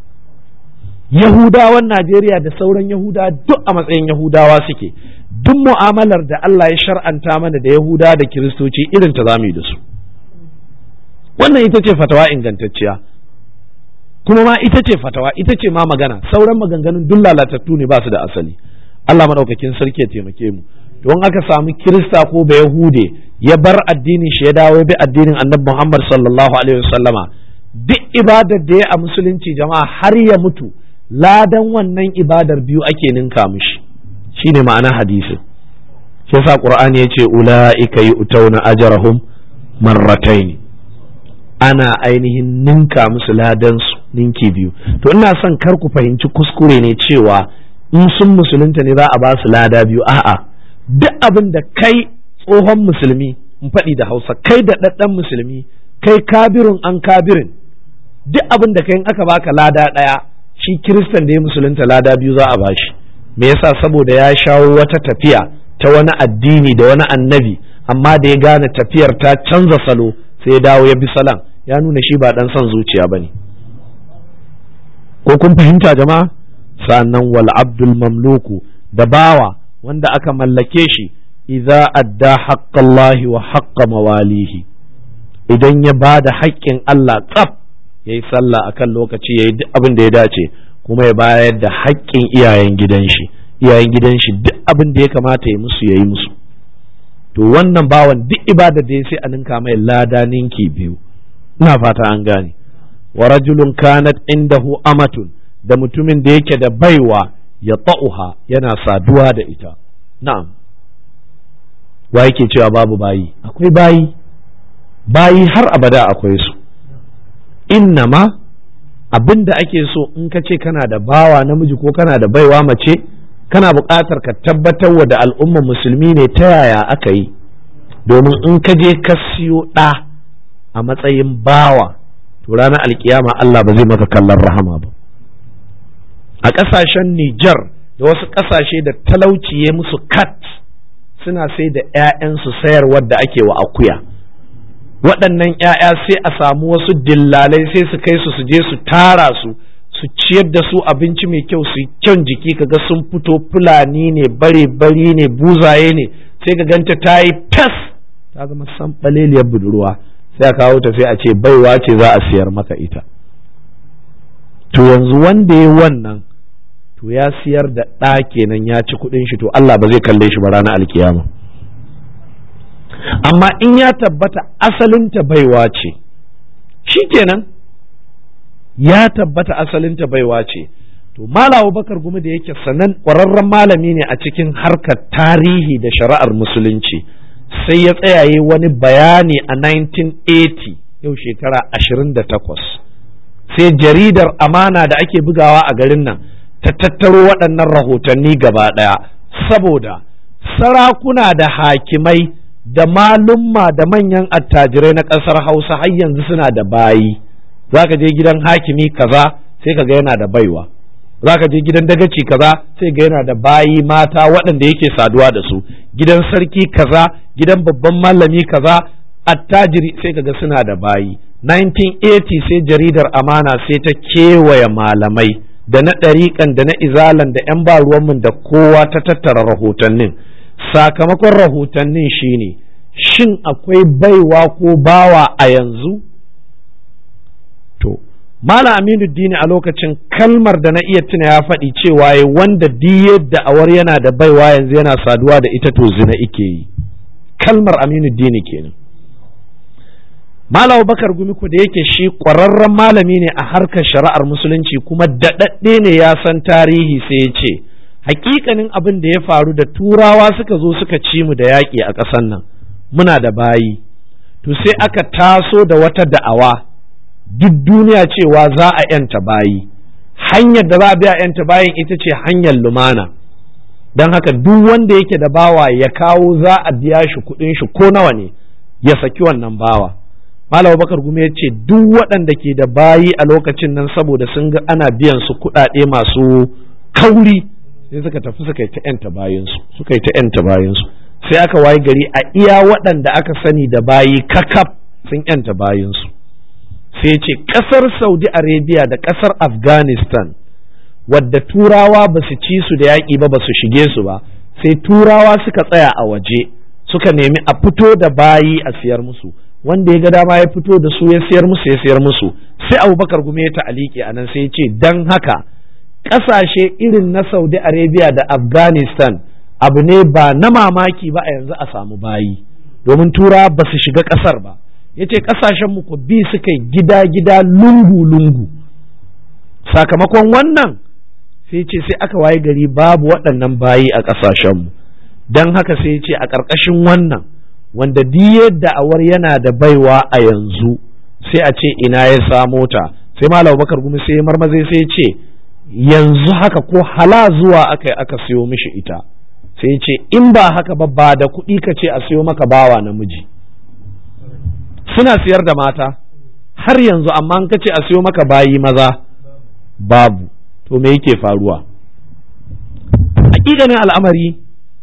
Yahudawan Najeriya da sauran Yahudawa duk a matsayin Yahudawa suke duk mu'amalar da Allah ya shar'anta mana da Yahuda da Kiristoci irin ta zamu yi da su wannan ita ce fatawa ingantacciya kuma ma ita ce fatawa ita ce ma magana sauran maganganun duk lalatattu ne ba su da asali Allah madaukakin sarki ya taimake mu don aka samu kirista ko ba yahude ya bar addinin shi ya dawo bi addinin annabi Muhammad sallallahu alaihi wasallama duk ibadar da ya a musulunci jama'a har ya mutu ladan wannan ibadar biyu ake ninka mishi shine ma'ana hadisi shi yasa qur'ani yace ulaika yu'tawna ajrahum marratayn ana ainihin ninka musu ladansu ninki biyu to ina son kar ku fahimci kuskure ne cewa in sun musulunta ne za a ba su lada biyu a'a duk abin da kai tsohon musulmi in faɗi da hausa kai da ɗaɗɗan musulmi kai kabirin an kabirin duk abin da kai in aka baka lada ɗaya shi kiristan da ya musulunta lada biyu za a bashi me yasa saboda ya shawo wata tafiya ta wani addini da wani annabi amma da ya gane tafiyar ta canza salo sai ya dawo ya bi salan ya nuna shi ba dan son zuciya bane ko kun fahimta jama'a sannan wal abdul mamluku da bawa wanda aka mallake shi idza adda haqqallahi wa haqqa mawalihi idan ya bada haƙƙin Allah tsaf yayi sallah akan lokaci yayi duk abin da ya dace kuma ya bayar da haƙƙin iyayen gidan shi iyayen gidan shi duk abin da ya kamata ya musu yayi musu to wannan bawan duk ibada da ya sai a ninka mai lada ninki biyu ina fata an gane wa rajulun kanat indahu amatun da mutumin da yake da baiwa ya ta'uha yana saduwa da ita na'am wa yake cewa babu bayi akwai bayi bayi har abada akwai su innama abin da ake so in ka ce kana da bawa namiji ko kana da baiwa mace kana buƙatar ka tabbatar wa da al'ummar musulmi ne ta yaya aka yi domin in ka je ka siyo ɗa a matsayin bawa to ranar alkiyama Allah ba zai maka kallon rahama ba a ƙasashen Nijar da wasu ƙasashe da talauci ya musu kat suna sai da 'ya'yansu sayarwar da ake wa akuya waɗannan 'ya'ya sai a samu wasu dillalai sai su kai su su je su tara su su ciyar da su abinci mai kyau su kyan jiki kaga sun fito fulani ne bare bari ne buzaye ne sai ka ganta ta yi tas ta zama sanɓaleliyar budurwa sai a kawo ta sai a ce baiwa ce za a siyar maka ita to yanzu wanda ya wannan to ya siyar da ɗa kenan ya ci kuɗin shi to Allah ba zai kalle shi ba ranar alkiyama amma in ya tabbata asalinta baiwa ce shi kenan ya tabbata asalinta baiwa ce to malawa bakar gumi da yake sanan ƙwararren malami ne a cikin harkar tarihi da shari'ar musulunci sai ya tsayaye wani bayani a 1980 yau shekara 28 sai jaridar amana da ake bugawa a garin nan ta tattaro waɗannan rahotanni gaba ɗaya saboda sarakuna da hakimai da malumma da manyan attajirai na ƙasar hausa har yanzu suna da bayi za ka je gidan hakimi kaza sai ka ga yana da baiwa za ka je gidan dagaci kaza sai ga yana da bayi mata waɗanda yake saduwa da su gidan sarki kaza gidan babban malami kaza attajiri sai ka ga suna da bayi 1980 sai jaridar amana sai ta kewaye malamai da na ɗariƙan da na izalan da 'yan ba ruwanmu da kowa ta tattara rahotannin sakamakon rahotannin shine shin akwai baiwa ko bawa a yanzu to Malam Aminu Dini a lokacin kalmar da na iya tuna ya faɗi cewa ya wanda diyar da awar yana da baiwa yanzu yana saduwa da ita to zina ike yi kalmar Aminu Dini kenan Malam Bakar Gumi ku da yake shi ƙwararren malami ne a harkar shari'ar musulunci kuma daɗaɗɗe ne ya san tarihi sai ya ce hakikanin abin da ya faru da turawa suka zo suka ci mu da yaƙi a ƙasar nan muna da bayi to sai aka taso da wata da'awa duk duniya cewa za a yanta bayi hanyar da za a biya yanta bayin ita ce hanyar lumana don haka duk wanda yake da bawa ya kawo za a biya shi kuɗin shi ko nawa ne ya saki wannan bawa Malam Bakar Gume ya ce duk waɗanda ke da bayi a lokacin nan saboda sun ga ana biyan su kuɗaɗe masu kauri sai suka tafi suka yi ta yanta bayansu suka yi ta yanta bayansu sai aka waye gari a iya waɗanda aka sani da bayi kakaf sun yanta bayansu sai ce ƙasar saudi arabia da ƙasar afghanistan wadda turawa ba su ci su da yaƙi ba ba su shige su ba sai turawa suka tsaya a waje suka nemi a fito da bayi a siyar musu wanda ya ga dama ya fito da su ya siyar musu ya siyar musu sai abubakar gume ya ta'aliki a nan sai ya ce don haka ƙasashe irin na saudi arabia da afghanistan abu ne ba na mamaki ba a yanzu a samu bayi domin tura ba su shiga ƙasar ba ya ce ƙasashenmu ku bi suka yi gida-gida lungu-lungu sakamakon wannan sai ce sai aka waye gari babu waɗannan bayi a ƙasashenmu don haka sai ce a ƙarƙashin wannan wanda diyar da'awar yana da baiwa a yanzu sai a ce ina ya samo ta sai malam bakar gumi sai marmaze sai ce yanzu haka ko hala zuwa aka yi aka siyo mishi ita sai ce in ba haka ba ba da kuɗi ka ce a siyo maka bawa namiji suna siyar da mata har yanzu amma an ka ce a siyo maka bayi maza babu to me yake faruwa hakikanin al'amari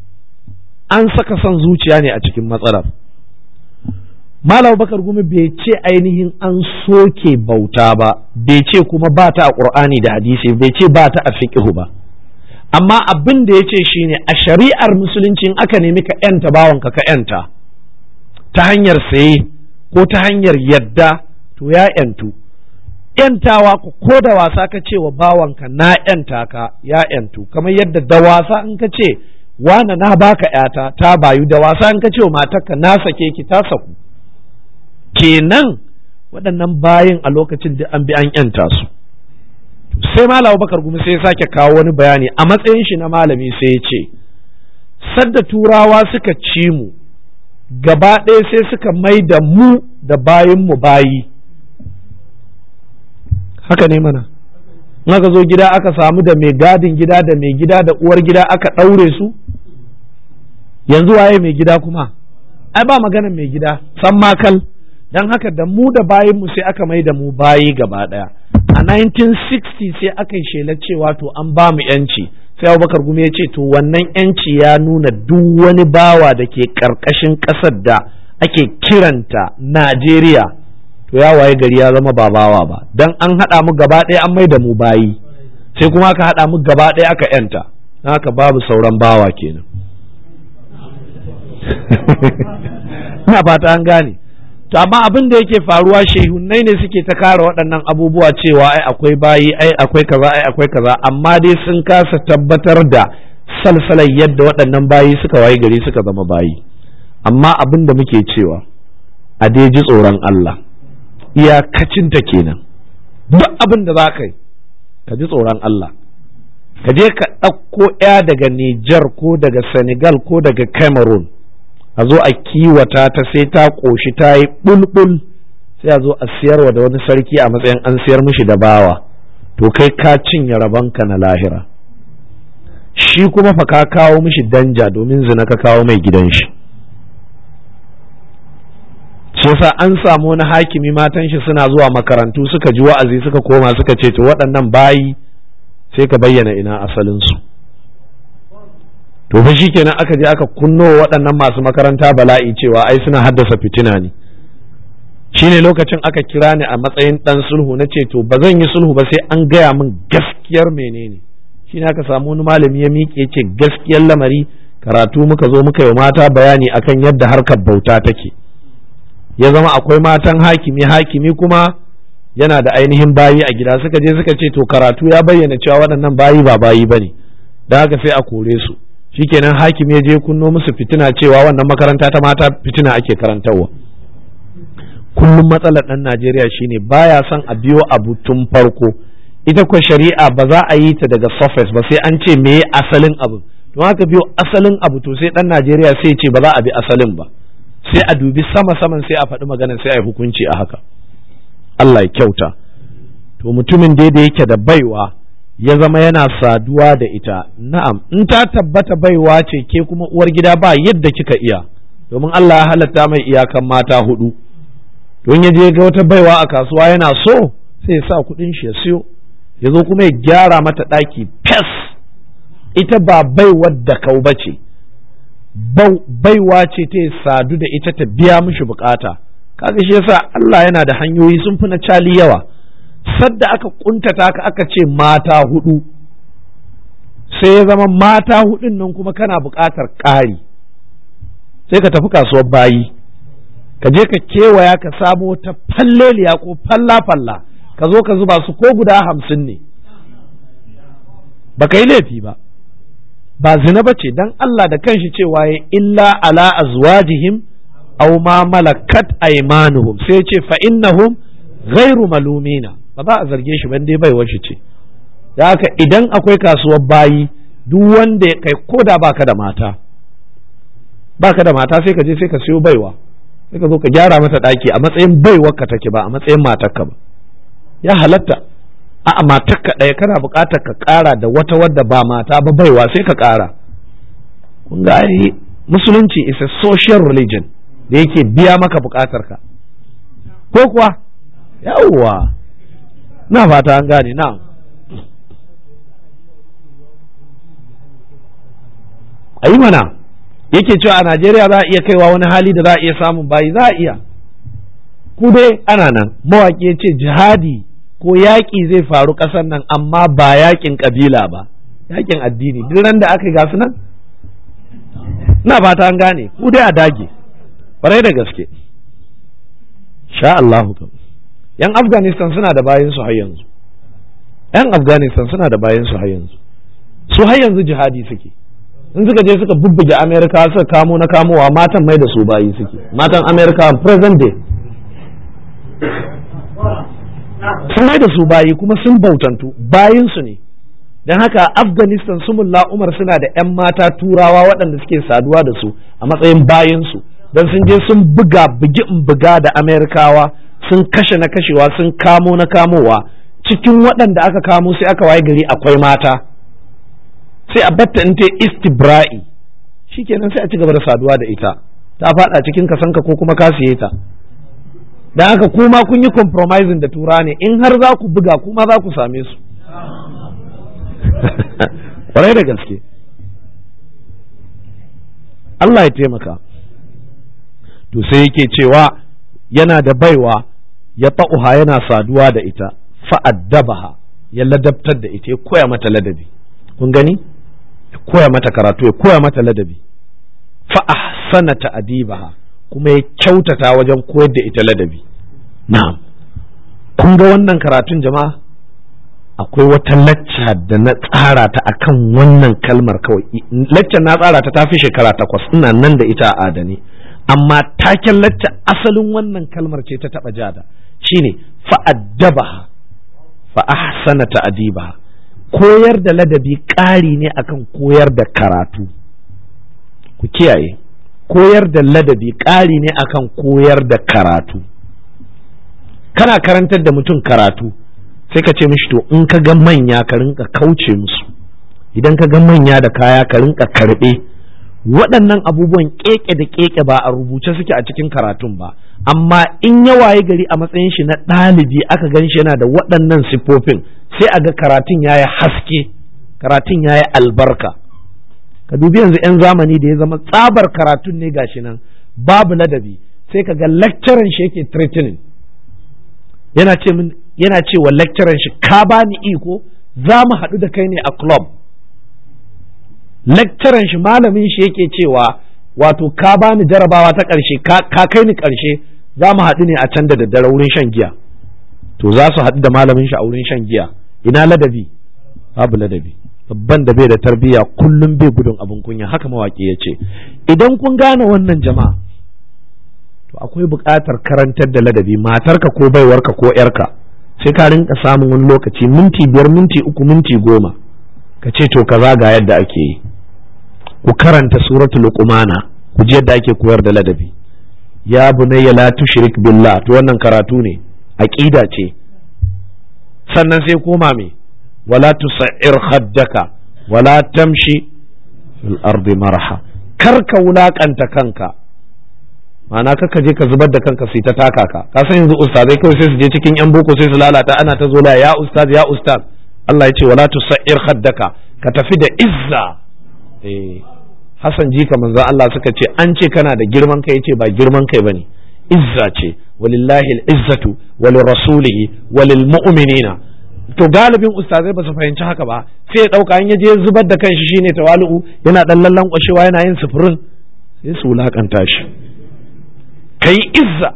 an saka son zuciya ne a cikin matsalar Malam Bakar Gumi bai ce ainihin an soke bauta ba, bai ce kuma ba ta a ƙur'ani da hadisi, bai ce ba ta a fiƙihu ba. Amma abin da ya ce shi ne a shari'ar musulunci in aka nemi ka ‘yanta bawanka ka ‘yanta ta hanyar saye ko ta hanyar yadda to ya ‘yantu. ‘Yantawa ko da wasa ka ce wa bawanka na ‘yanta ka ya ‘yantu, kamar yadda da wasa in ka ce wane na baka ‘yata ta bayu da wasa in ka ce wa matarka na sake ki ta saku. kenan waɗannan bayin a lokacin da an bi an yanta su sai malam bakar gumi sai ya sake kawo wani bayani a matsayin shi na malami sai ya ce sadda turawa suka ci mu gaba ɗaya sai suka mai da mu da bayin mu bayi haka ne mana in aka zo gida aka samu da mai gadin gida da mai gida da uwar gida aka ɗaure su yanzu waye mai gida kuma ai ba maganar mai gida san makal don haka da mu da bayinmu sai aka mai da mu bayi gaba ɗaya a 1960 sai aka yi shelar cewa to an ba mu yanci sai abubakar gumi ya ce to wannan yanci ya nuna duk wani bawa da ke ƙarƙashin ƙasar da ake kiranta najeriya to ya waye gari ya zama ba bawa ba don an haɗa mu gaba ɗaya an mai da mu bayi sai kuma aka haɗa mu gaba ɗaya aka yanta don haka babu sauran bawa kenan ina fata an gane to amma abin da yake faruwa shehunnai ne suke ta kare waɗannan abubuwa cewa ai akwai bayi ai akwai kaza ai akwai kaza amma dai sun kasa tabbatar da salsalar yadda waɗannan bayi suka wayi gari suka zama bayi amma abin da muke cewa a dai ji tsoron Allah iyakacinta kenan duk abin da za ka yi ka ji tsoron Allah ka je ka ɗauko ya daga Nijar ko daga Senegal ko daga Cameroon a zo a kiwata ta sai ta ƙoshi ta yi bulbul sai a zo a siyarwa da wani sarki a matsayin an siyar mishi da bawa to kai ka cinye rabonka na lahira shi kuma fa ka kawo mishi danja domin zina ka kawo mai gidan shi shi yasa an samu wani hakimi matan shi suna zuwa makarantu suka ji wa'azi suka koma suka ce to waɗannan bayi sai ka bayyana ina asalinsu to fa shikenan aka je aka kunno waɗannan masu makaranta bala'i cewa ai suna haddasa fitina ne shine lokacin aka kira ni a matsayin ɗan sulhu na ce to ba zan yi sulhu ba sai an gaya min gaskiyar menene shine aka samu wani malami ya miƙe ce gaskiyar lamari karatu muka zo muka yi mata bayani akan yadda harkar bauta take ya zama akwai matan hakimi hakimi kuma yana da ainihin bayi a gida suka je suka ce to karatu ya bayyana cewa waɗannan bayi ba bayi bane da haka sai a kore su shikenan hakimi ya je kunno musu fitina cewa wannan makaranta ta mata fitina ake karantarwa kullum matsalar ɗan Najeriya shine baya son a biyo abu tun farko ita ko shari'a ba za a yi ta daga surface ba sai an ce me asalin abu don haka biyo asalin abu to sai ɗan Najeriya sai ce ba za a bi asalin ba sai a dubi sama saman sai a faɗi maganar sai a yi hukunci a haka Allah ya kyauta to mutumin dai da yake da baiwa ya zama yana saduwa da ita na'am in ta tabbata baiwa ce ke kuma uwar gida ba yadda kika iya domin Allah ya halatta mai iyakan mata hudu don ya je ga wata baiwa a kasuwa yana so sai ya sa kuɗin shi ya siyo ya zo kuma ya gyara mata ɗaki fes ita ba baiwar da kau ba ce baiwa ce ta sadu da ita ta biya mishi bukata kaga shi yasa Allah yana da hanyoyi sun fi na cali yawa sadda aka kuntata ka aka ce mata hudu sai ya zama mata hudun nan kuma kana bukatar ƙari sai ka tafi kasuwar bayi ka je ka kewaya ka samo ta falleliya ko falla-falla ka zo ka zuba su ko guda hamsin ne ba ka yi laifi ba ba zina ba ce don Allah da kanshi cewa ya illa ala azwajihim aw ma malakat aymanuhum sai ce fa innahum ghairu malumina ba za a zarge shi ban dai bai wace ce da haka idan akwai kasuwar bayi duk wanda ya kai koda baka da mata baka da mata sai ka je sai ka siyo baiwa sai ka zo ka gyara mata daki a matsayin baiwar ka take ba a matsayin matarka ba ya halatta a matarka ɗaya kana buƙatar ka ƙara da wata wadda ba mata ba baiwa sai ka ƙara kun ga ai musulunci is a social religion da yake biya maka buƙatar ka ko kuwa yawwa na fata an gane na a yi mana yake cewa a Najeriya za a iya kaiwa wani hali da za a iya samun bayi za a iya ku dai ana nan mawaƙi ya ce jihadi ko yaƙi zai faru ƙasar nan amma ba yaƙin ƙabila ba yaƙin addini duk ran da aka yi gasu nan ina fata an gane ku dai a dage ƙwarai da gaske sha Allahu kam yan Afghanistan suna da bayan su har yanzu yan Afghanistan suna da bayan su har yanzu su har yanzu jihadi suke in suka je suka bubbuge Amerika suka kamo na kamowa matan mai da su bayi suke matan Amerika present day sun mai da su bayi kuma sun bautantu bayinsu ne don haka afghanistan sumulla umar suna da 'yan mata turawa waɗanda suke saduwa da su a matsayin bayinsu don sun je sun buga bugi in buga da amerikawa sun kashe na kashewa sun kamo na kamowa cikin waɗanda aka kamo sai aka waye gari akwai mata sai a batta in ta istibra'i shikenan sai a ci gaba da saduwa da ita ta faɗa cikin kasanka ko kuma ka siye ta da haka kuma kun yi compromising da tura ne in har za ku buga kuma za ku same su kwarai da gaske Allah ya taimaka to sai yake cewa yana da baiwa ya ta'uha yana saduwa da ita fa'addabaha ya ladabtar da ita ya koya mata ladabi kun gani ya koya mata karatu ya koya mata ladabi fa'ahsana ta'adibaha kuma ya kyautata wajen koyar da ita ladabi na'am kun ga wannan karatun jama'a akwai wata lacca da na tsara ta akan wannan kalmar kawai laccan na tsara ta tafi shekara takwas ina nan da ita a adane amma taken lacca asalin wannan kalmar ce ta taba jada shine fa'addabaha fa ahsana ta'dibaha koyar da ladabi ƙari ne akan koyar da karatu ku kiyaye koyar da ladabi ƙari ne akan koyar da karatu kana karantar da mutum karatu sai ka ce mishi to in ka ga manya ka rinka kauce musu idan ka ga manya da kaya ka rinka karɓe waɗannan abubuwan keke da keke ba a rubuce suke a cikin karatun ba amma in ya waye gari a matsayin shi na ɗalibi aka gan shi yana da waɗannan siffofin sai a ga karatun ya yi haske karatun ya yi albarka ka dubi yanzu 'yan zamani da ya zama tsabar karatun ne gashi nan babu ladabi sai ka ga lecturer shi yake threatening yana ce min yana ce wa lecturer shi ka bani iko za mu haɗu da kai ne a club lecturer shi malamin shi yake cewa wato ka bani jarabawa ta ƙarshe ka kai ni ƙarshe za mu haɗu ne a can da daddare wurin shan giya to za su haɗu da malamin shi a wurin shan giya ina ladabi babu ladabi babban da bai da tarbiyya kullum bai gudun abin kunya haka mawaƙi ya ce idan kun gane wannan jama'a to akwai buƙatar karantar da ladabi matarka ko baiwarka ko yarka sai ka rinka samun wani lokaci minti biyar minti uku minti goma ka ce to kaza ga yadda ake yi ku karanta suratul luqmana ku ji yadda ake koyar da ladabi ya bunayya la tushrik billah to wannan karatu ne aqida ce sannan sai koma me wala tusair khaddaka wala tamshi fil ardi marha kar ka wulakanta kanka ma'ana kaka je ka zubar da kanka sai ta taka ka ka san yanzu ustazai kawai sai su je cikin yan boko sai su lalata ana ta zola ya ustaz ya ustaz Allah ya ce wala tusair khaddaka ka tafi da izza eh Hassan jika manzon Allah suka ce an ce kana da girman kai yace ba girman kai bane izza ce walillahi al-izzatu walirrasulihi walil mu'minina to galibin ustazai ba su fahimci haka ba sai ya dauka an yaje zubar da kanshi shine tawalu'u yana dan lallan kwashewa yana yin sufurin sai su wulakanta shi kai izza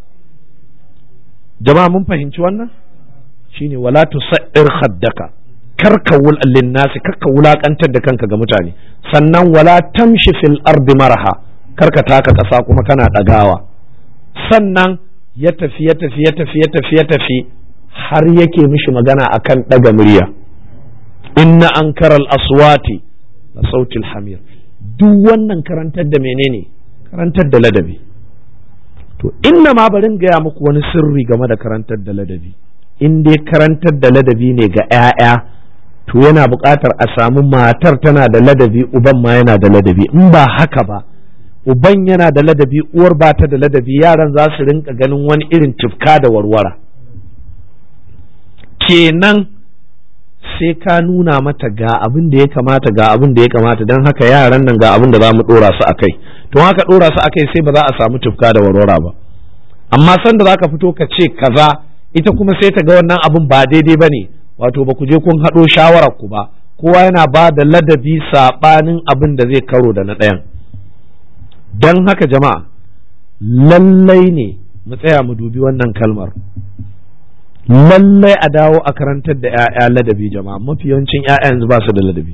jama'a mun fahimci wannan shine wala tusair khaddaka karka wul linnasi karka wulakantar da kanka ga mutane sannan wala tamshi fil ardi marha karka taka kasa kuma kana dagawa sannan ya tafi ya tafi ya tafi ya tafi ya tafi har yake mishi magana akan daga murya inna ankaral aswati la sautil hamir duk wannan karantar da menene karantar da ladabi to inna ma barin gaya muku wani sirri game da karantar da ladabi in dai karantar da ladabi ne ga 'ya'ya to yana buƙatar a samu matar tana da ladabi uban ma yana da ladabi in ba haka ba uban yana da ladabi uwar ba ta da ladabi yaran za su rinka ganin wani irin tufka da warwara kenan sai ka nuna mata ga abin da ya kamata ga abin da ya kamata don haka yaran nan ga abin da za mu ɗora su a kai to haka ɗora su a kai sai ba za a samu tufka da warwara ba amma sanda za ka fito ka ce kaza ita kuma sai ta ga wannan abin ba daidai ba ne wato ba ku je kun haɗo shawarar ku ba kowa yana ba da ladabi saɓanin abin da zai karo da na ɗayan don haka jama'a lallai ne mu tsaya mu dubi wannan kalmar lallai a dawo a karantar da 'ya'ya ladabi jama'a mafi yawancin 'ya'ya yanzu ba su da ladabi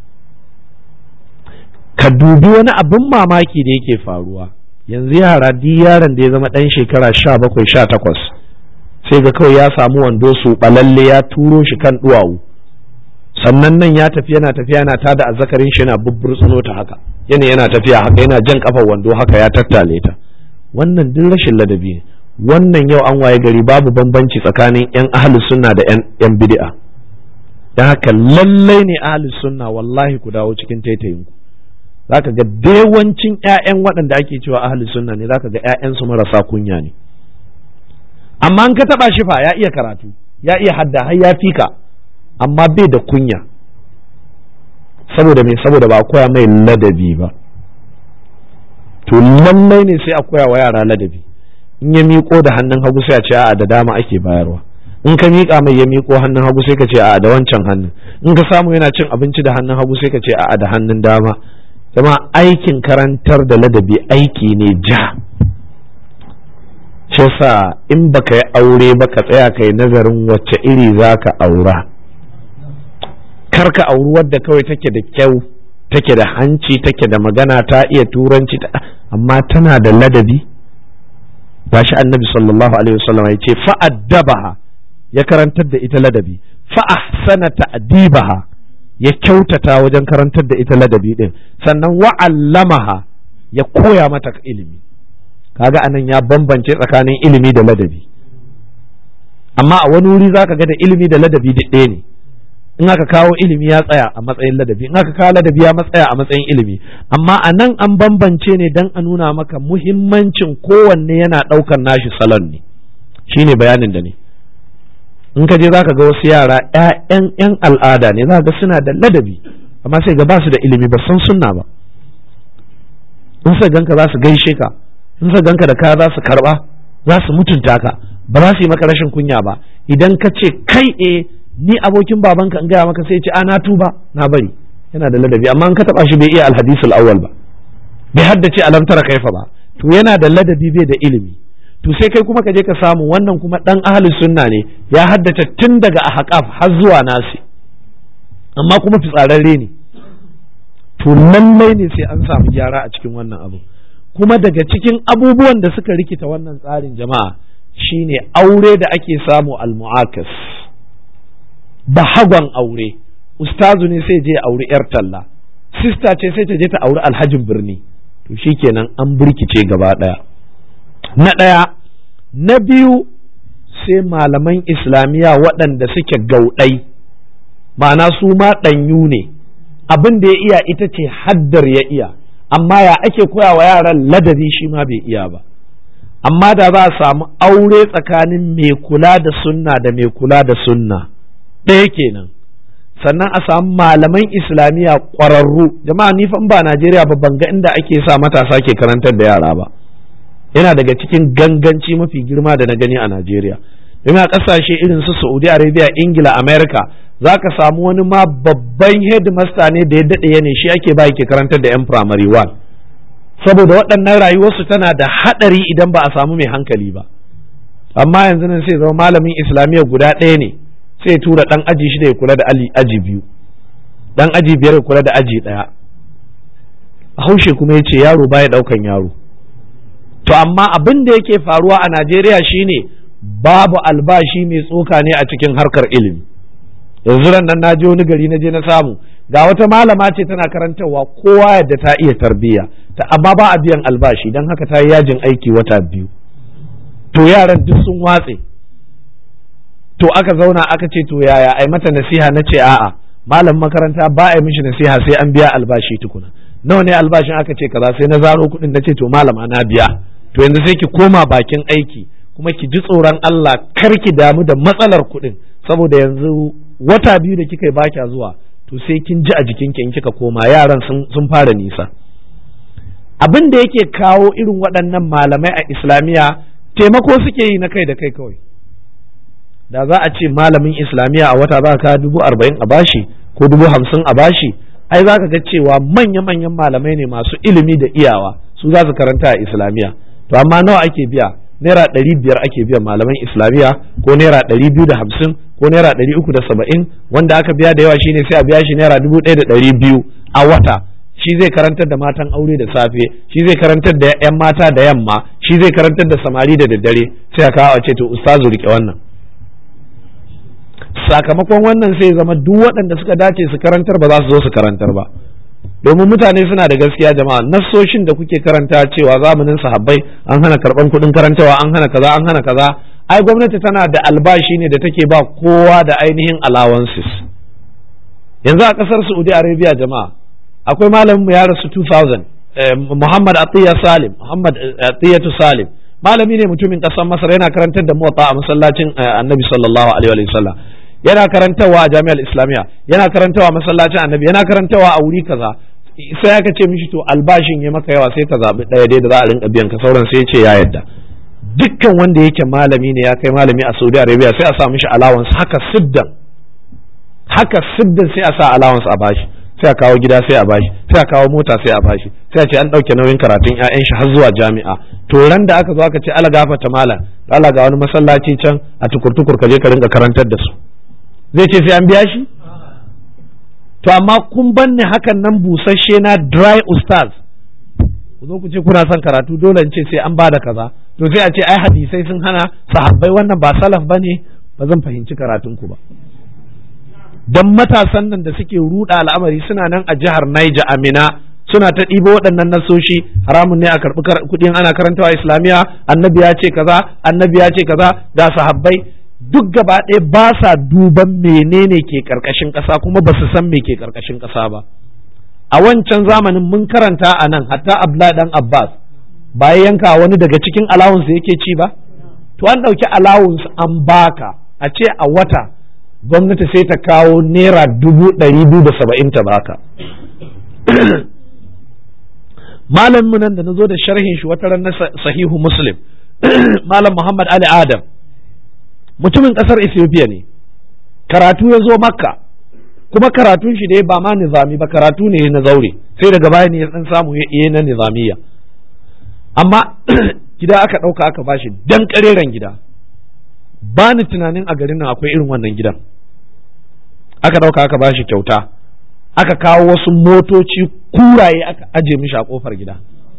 ka dubi wani abin mamaki da yake faruwa yanzu yara duk yaron da ya zama ɗan shekara sha bakwai sha takwas sai ga kawai ya samu wando su balalle ya turo shi kan duwawu sannan nan ya tafi yana tafiya yana tada azzakarin shi yana bubburtsuno ta haka yana yana tafiya haka yana jan kafar wando haka ya tattale ta wannan duk rashin ladabi ne wannan yau an waye gari babu bambanci tsakanin yan ahli sunna da yan yan bid'a dan haka lallai ne ahli sunna wallahi ku dawo cikin taitayin ku zaka ga dewancin ƴaƴan waɗanda ake cewa ahli sunna ne zaka ga ƴaƴan su marasa kunya ne amma an ka taba shi fa ya iya karatu ya iya hadda har ya fika amma bai da kunya saboda me saboda ba a koya mai ladabi ba to lallai ne sai a koya wa yara ladabi in ya miƙo da hannun hagu sai a ce a'a da dama ake bayarwa in ka miƙa mai ya miƙo hannun hagu sai ka ce a'a da wancan hannun in ka samu yana cin abinci da hannun hagu sai ka ce a'a da hannun dama zama aikin karantar da ladabi aiki ne ja shi sa in baka yi aure ba ka tsaya ka yi nazarin wacce iri za ka aura kar ka auri wadda kawai take da kyau take da hanci take da magana ta iya turanci amma tana da ladabi gashi annabi sallallahu alaihi wasallam ya ce fa'addabaha ya karantar da ita ladabi fa'ahsana ta'dibaha ya kyautata wajen karantar da ita ladabi din sannan wa'allamaha ya koya mata ilimi kaga anan ya bambance tsakanin ilimi da ladabi amma a wani wuri zaka ga da ilimi da ladabi duk ɗaya ne in aka kawo ilimi ya tsaya a matsayin ladabi in aka kawo ladabi ya matsaya a matsayin ilimi amma a nan an bambance ne don a nuna maka muhimmancin kowanne yana ɗaukar nashi salon ne shine bayanin da ne in ka je za ka ga wasu yara ‘ya'yan ‘yan al'ada ne za ga suna da ladabi amma sai ga ba su da ilimi ba san sunna ba in sa ganka za su gaishe ka in sa ganka da kaya za su karba za su mutunta ka ba za su yi maka rashin kunya ba idan ka ce kai e ni abokin babanka in gaya maka sai ce a na tuba na bari yana da ladabi amma in ka taba shi bai iya alhadisul awwal ba bai haddace alam tara kaifa ba to yana da ladabi bai da ilimi to sai kai kuma ka je ka samu wannan kuma dan ahli sunna ne ya haddace tun daga ahqaf har zuwa nasi amma kuma fitsararre ne to lallai ne sai an samu gyara a cikin wannan abu kuma daga cikin abubuwan da suka rikita wannan tsarin jama'a shine aure da ake samu almu'akas da hagon aure ustazu ne sai je auri yar talla sista ce sai ta je ta auri alhajin birni to shikenan an birkice gaba daya na ɗaya na biyu sai malaman islamiyya waɗanda suke gauɗai ma'ana su ma ɗanyu ne abin da ya iya ita ce haddar ya iya amma ya ake koya wa yaran ladabi shi ma bai iya ba amma da za a samu aure tsakanin mai kula da sunna da mai kula da sunna ɗaya kenan sannan a samu malaman islamiyya ƙwararru jama'a ni fa ba Najeriya ba ban ga inda ake sa matasa ke karantar da yara ba yana daga cikin ganganci mafi girma da na gani a Najeriya domin a ƙasashe irin su Saudi Arabia Ingila America za ka samu wani ma babban headmaster ne da ya daɗe ya ne shi ake ba ke karantar da 'yan primary one saboda waɗannan rayuwarsu tana da haɗari idan ba a samu mai hankali ba amma yanzu nan sai zama malamin islamiyya guda ɗaya ne sai tura ɗan aji shida ya kula da aji biyu ɗan aji biyar ya kula da aji ɗaya haushe kuma ya ce yaro baya ɗaukan yaro to amma abin da yake faruwa a najeriya shine babu albashi mai tsoka ne a cikin harkar ilimi yanzu ran nan naje wani gari na je na samu ga wata malama ce tana karantarwa kowa yadda ta iya tarbiyya ta amma ba a biyan albashi don haka ta yi yajin aiki wata biyu to yaran duk sun watse to aka zauna aka ce to yaya ai mata nasiha na ce a'a malam makaranta ba a yi mishi nasiha sai an biya albashi tukuna nawa ne albashin aka ce kaza sai na zaro kuɗin na ce to malama na biya to yanzu sai ki koma bakin aiki kuma ki ji tsoron Allah kar ki damu da matsalar kuɗin saboda yanzu wata biyu da kika yi ba kya zuwa to sai kin ji a jikinki in kika koma yaran sun fara nisa abin da yake kawo irin waɗannan malamai a islamiyya taimako suke yi na kai da kai kawai da za a ce malamin islamiyya a wata za ka dubu arba'in a bashi ko dubu hamsin a bashi ai za ka ga cewa manya-manyan malamai ne masu ilimi da iyawa su za su karanta a islamiyya to amma nawa ake biya naira ɗari biyar ake biyan malaman islamiyya ko naira ɗari biyu da hamsin ko naira ɗari uku da saba'in wanda aka biya da yawa shine sai a biya shi naira dubu ɗaya da ɗari biyu a wata shi zai karantar da matan aure da safe shi zai karantar da 'yan mata da yamma shi zai karantar da samari da daddare sai a kawo a ce to ustazu rike wannan sakamakon wannan sai zama duk waɗanda suka dace su karantar ba za su zo su karantar ba domin mutane suna da gaskiya jama'a nassoshin da kuke karanta cewa zamanin sahabbai an hana karban kuɗin karantawa an hana kaza an hana kaza ai gwamnati tana da albashi ne da take ba kowa da ainihin allowances yanzu a ƙasar Saudi Arabia jama'a akwai malamin ya rasu 2000 Muhammad Atiya Salim Muhammad Atiyatu Salim malami ne mutumin ƙasar Masar yana karantar da muwatta a masallacin Annabi sallallahu alaihi wa sallam yana karantawa a jami'ar islamiyya yana karantawa a masallacin annabi yana karantawa a wuri kaza sai aka ce mishi to albashin ya maka yawa sai ka zaɓi ɗaya dai da za a rinka biyan ka sauran sai ya ce ya yadda dukkan wanda yake malami ne ya kai malami a saudi arabia sai a sa mishi allowance haka siddan haka siddan sai a sa allowance a bashi sai a kawo gida sai a bashi sai a kawo mota sai a bashi sai a ce an ɗauke nauyin karatun 'ya'yan shi har zuwa jami'a to ran da aka zo aka ce ala gafata malam ala ga wani masallaci can a tukur-tukur ka je ka rinka karantar da su zai ce sai an biya shi to amma kun banne hakan nan busasshe na dry ustaz ku zo ku ce kuna son karatu dole in ce sai an bada kaza to sai a ce ai hadisai sun hana sahabbai wannan ba salaf bane ba zan fahimci karatun ku ba dan matasan nan da suke ruda al'amari suna nan a jihar Niger Amina suna ta ɗibo waɗannan nasoshi haramun ne a karɓi kuɗin ana karantawa islamiyya annabi ya ce kaza annabi ya ce kaza ga sahabbai duk gaba ɗaya ba sa duban menene ke ƙarƙashin ƙasa kuma ba su san me ke ƙarƙashin ƙasa ba a wancan zamanin mun karanta a nan hatta abdullahi dan abbas ba ya yanka wani daga cikin allowance yake ci ba to an ɗauki allowance an baka a ce a wata gwamnati sai ta kawo naira dubu ɗari biyu da saba'in ta baka malamin nan da na zo da sharhin shi wata ran na sahihu muslim malam muhammad ali adam mutumin ƙasar ethiopia ne karatu ya zo makka kuma karatun shi dai ba ma nizami ba karatu ne na zaure sai daga baya ne ya dan samu ya na nizamiya amma gida aka ɗauka aka bashi dan ƙareren gida ba ni tunanin a garin nan akwai irin wannan gidan aka ɗauka aka bashi kyauta aka kawo wasu motoci kuraye aka aje mishi a ƙofar gida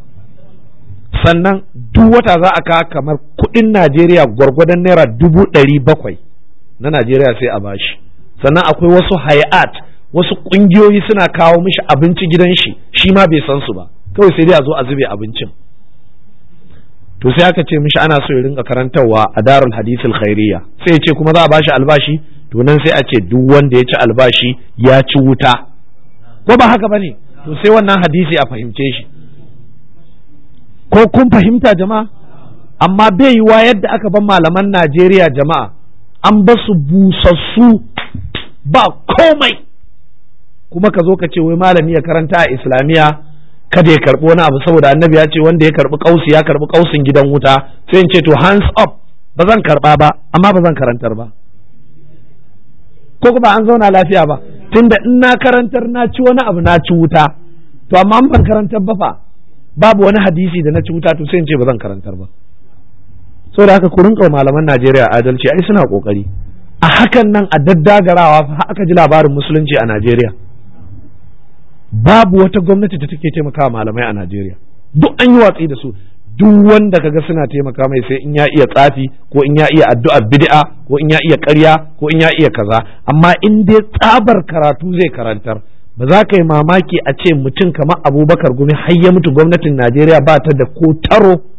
sannan duk wata za a kawo kamar kuɗin najeriya gwargwadon naira dubu ɗari bakwai na najeriya sai a bashi sannan akwai wasu hayat wasu ƙungiyoyi suna kawo mishi abinci gidan shi shi ma bai san su ba kawai sai dai a zo a zube abincin to sai aka ce mishi ana so ya rinka karantarwa a darul hadisul khairiyya sai ya ce kuma za a bashi albashi to nan sai a ce duk wanda ya ci albashi ya ci wuta ko ba haka bane to sai wannan hadisi a fahimce shi ko kun fahimta jama'a amma bai yiwa yadda aka ban malaman Najeriya jama'a an ba su busassu ba komai kuma ka zo ka ce wai malami ya karanta a islamiyya kada ya karbi wani abu saboda annabi ya ce wanda ya karbi kausi ya karbi kausin gidan wuta sai in ce to hands up ba zan karba ba amma ba zan karantar ba ko kuma an zauna lafiya ba tunda in na karantar na ci wani abu na ci wuta to amma an ban karantar ba fa babu wani hadisi da na ci wuta to sai in ce ba zan karantar ba saboda haka ku rinka malaman Najeriya adalci ai suna kokari a hakan nan a daddagarawa fa aka ji labarin musulunci a Najeriya babu wata gwamnati da take taimakawa malamai a Najeriya duk an yi watsi da su duk wanda kaga suna taimaka mai sai in ya iya tsafi ko in ya iya addu'a bid'a ko in ya iya ƙarya ko in ya iya kaza amma in dai tsabar karatu zai karantar ba za ka yi mamaki a ce mutum kamar abubakar gumi har ya mutu gwamnatin najeriya ba ta da ko taro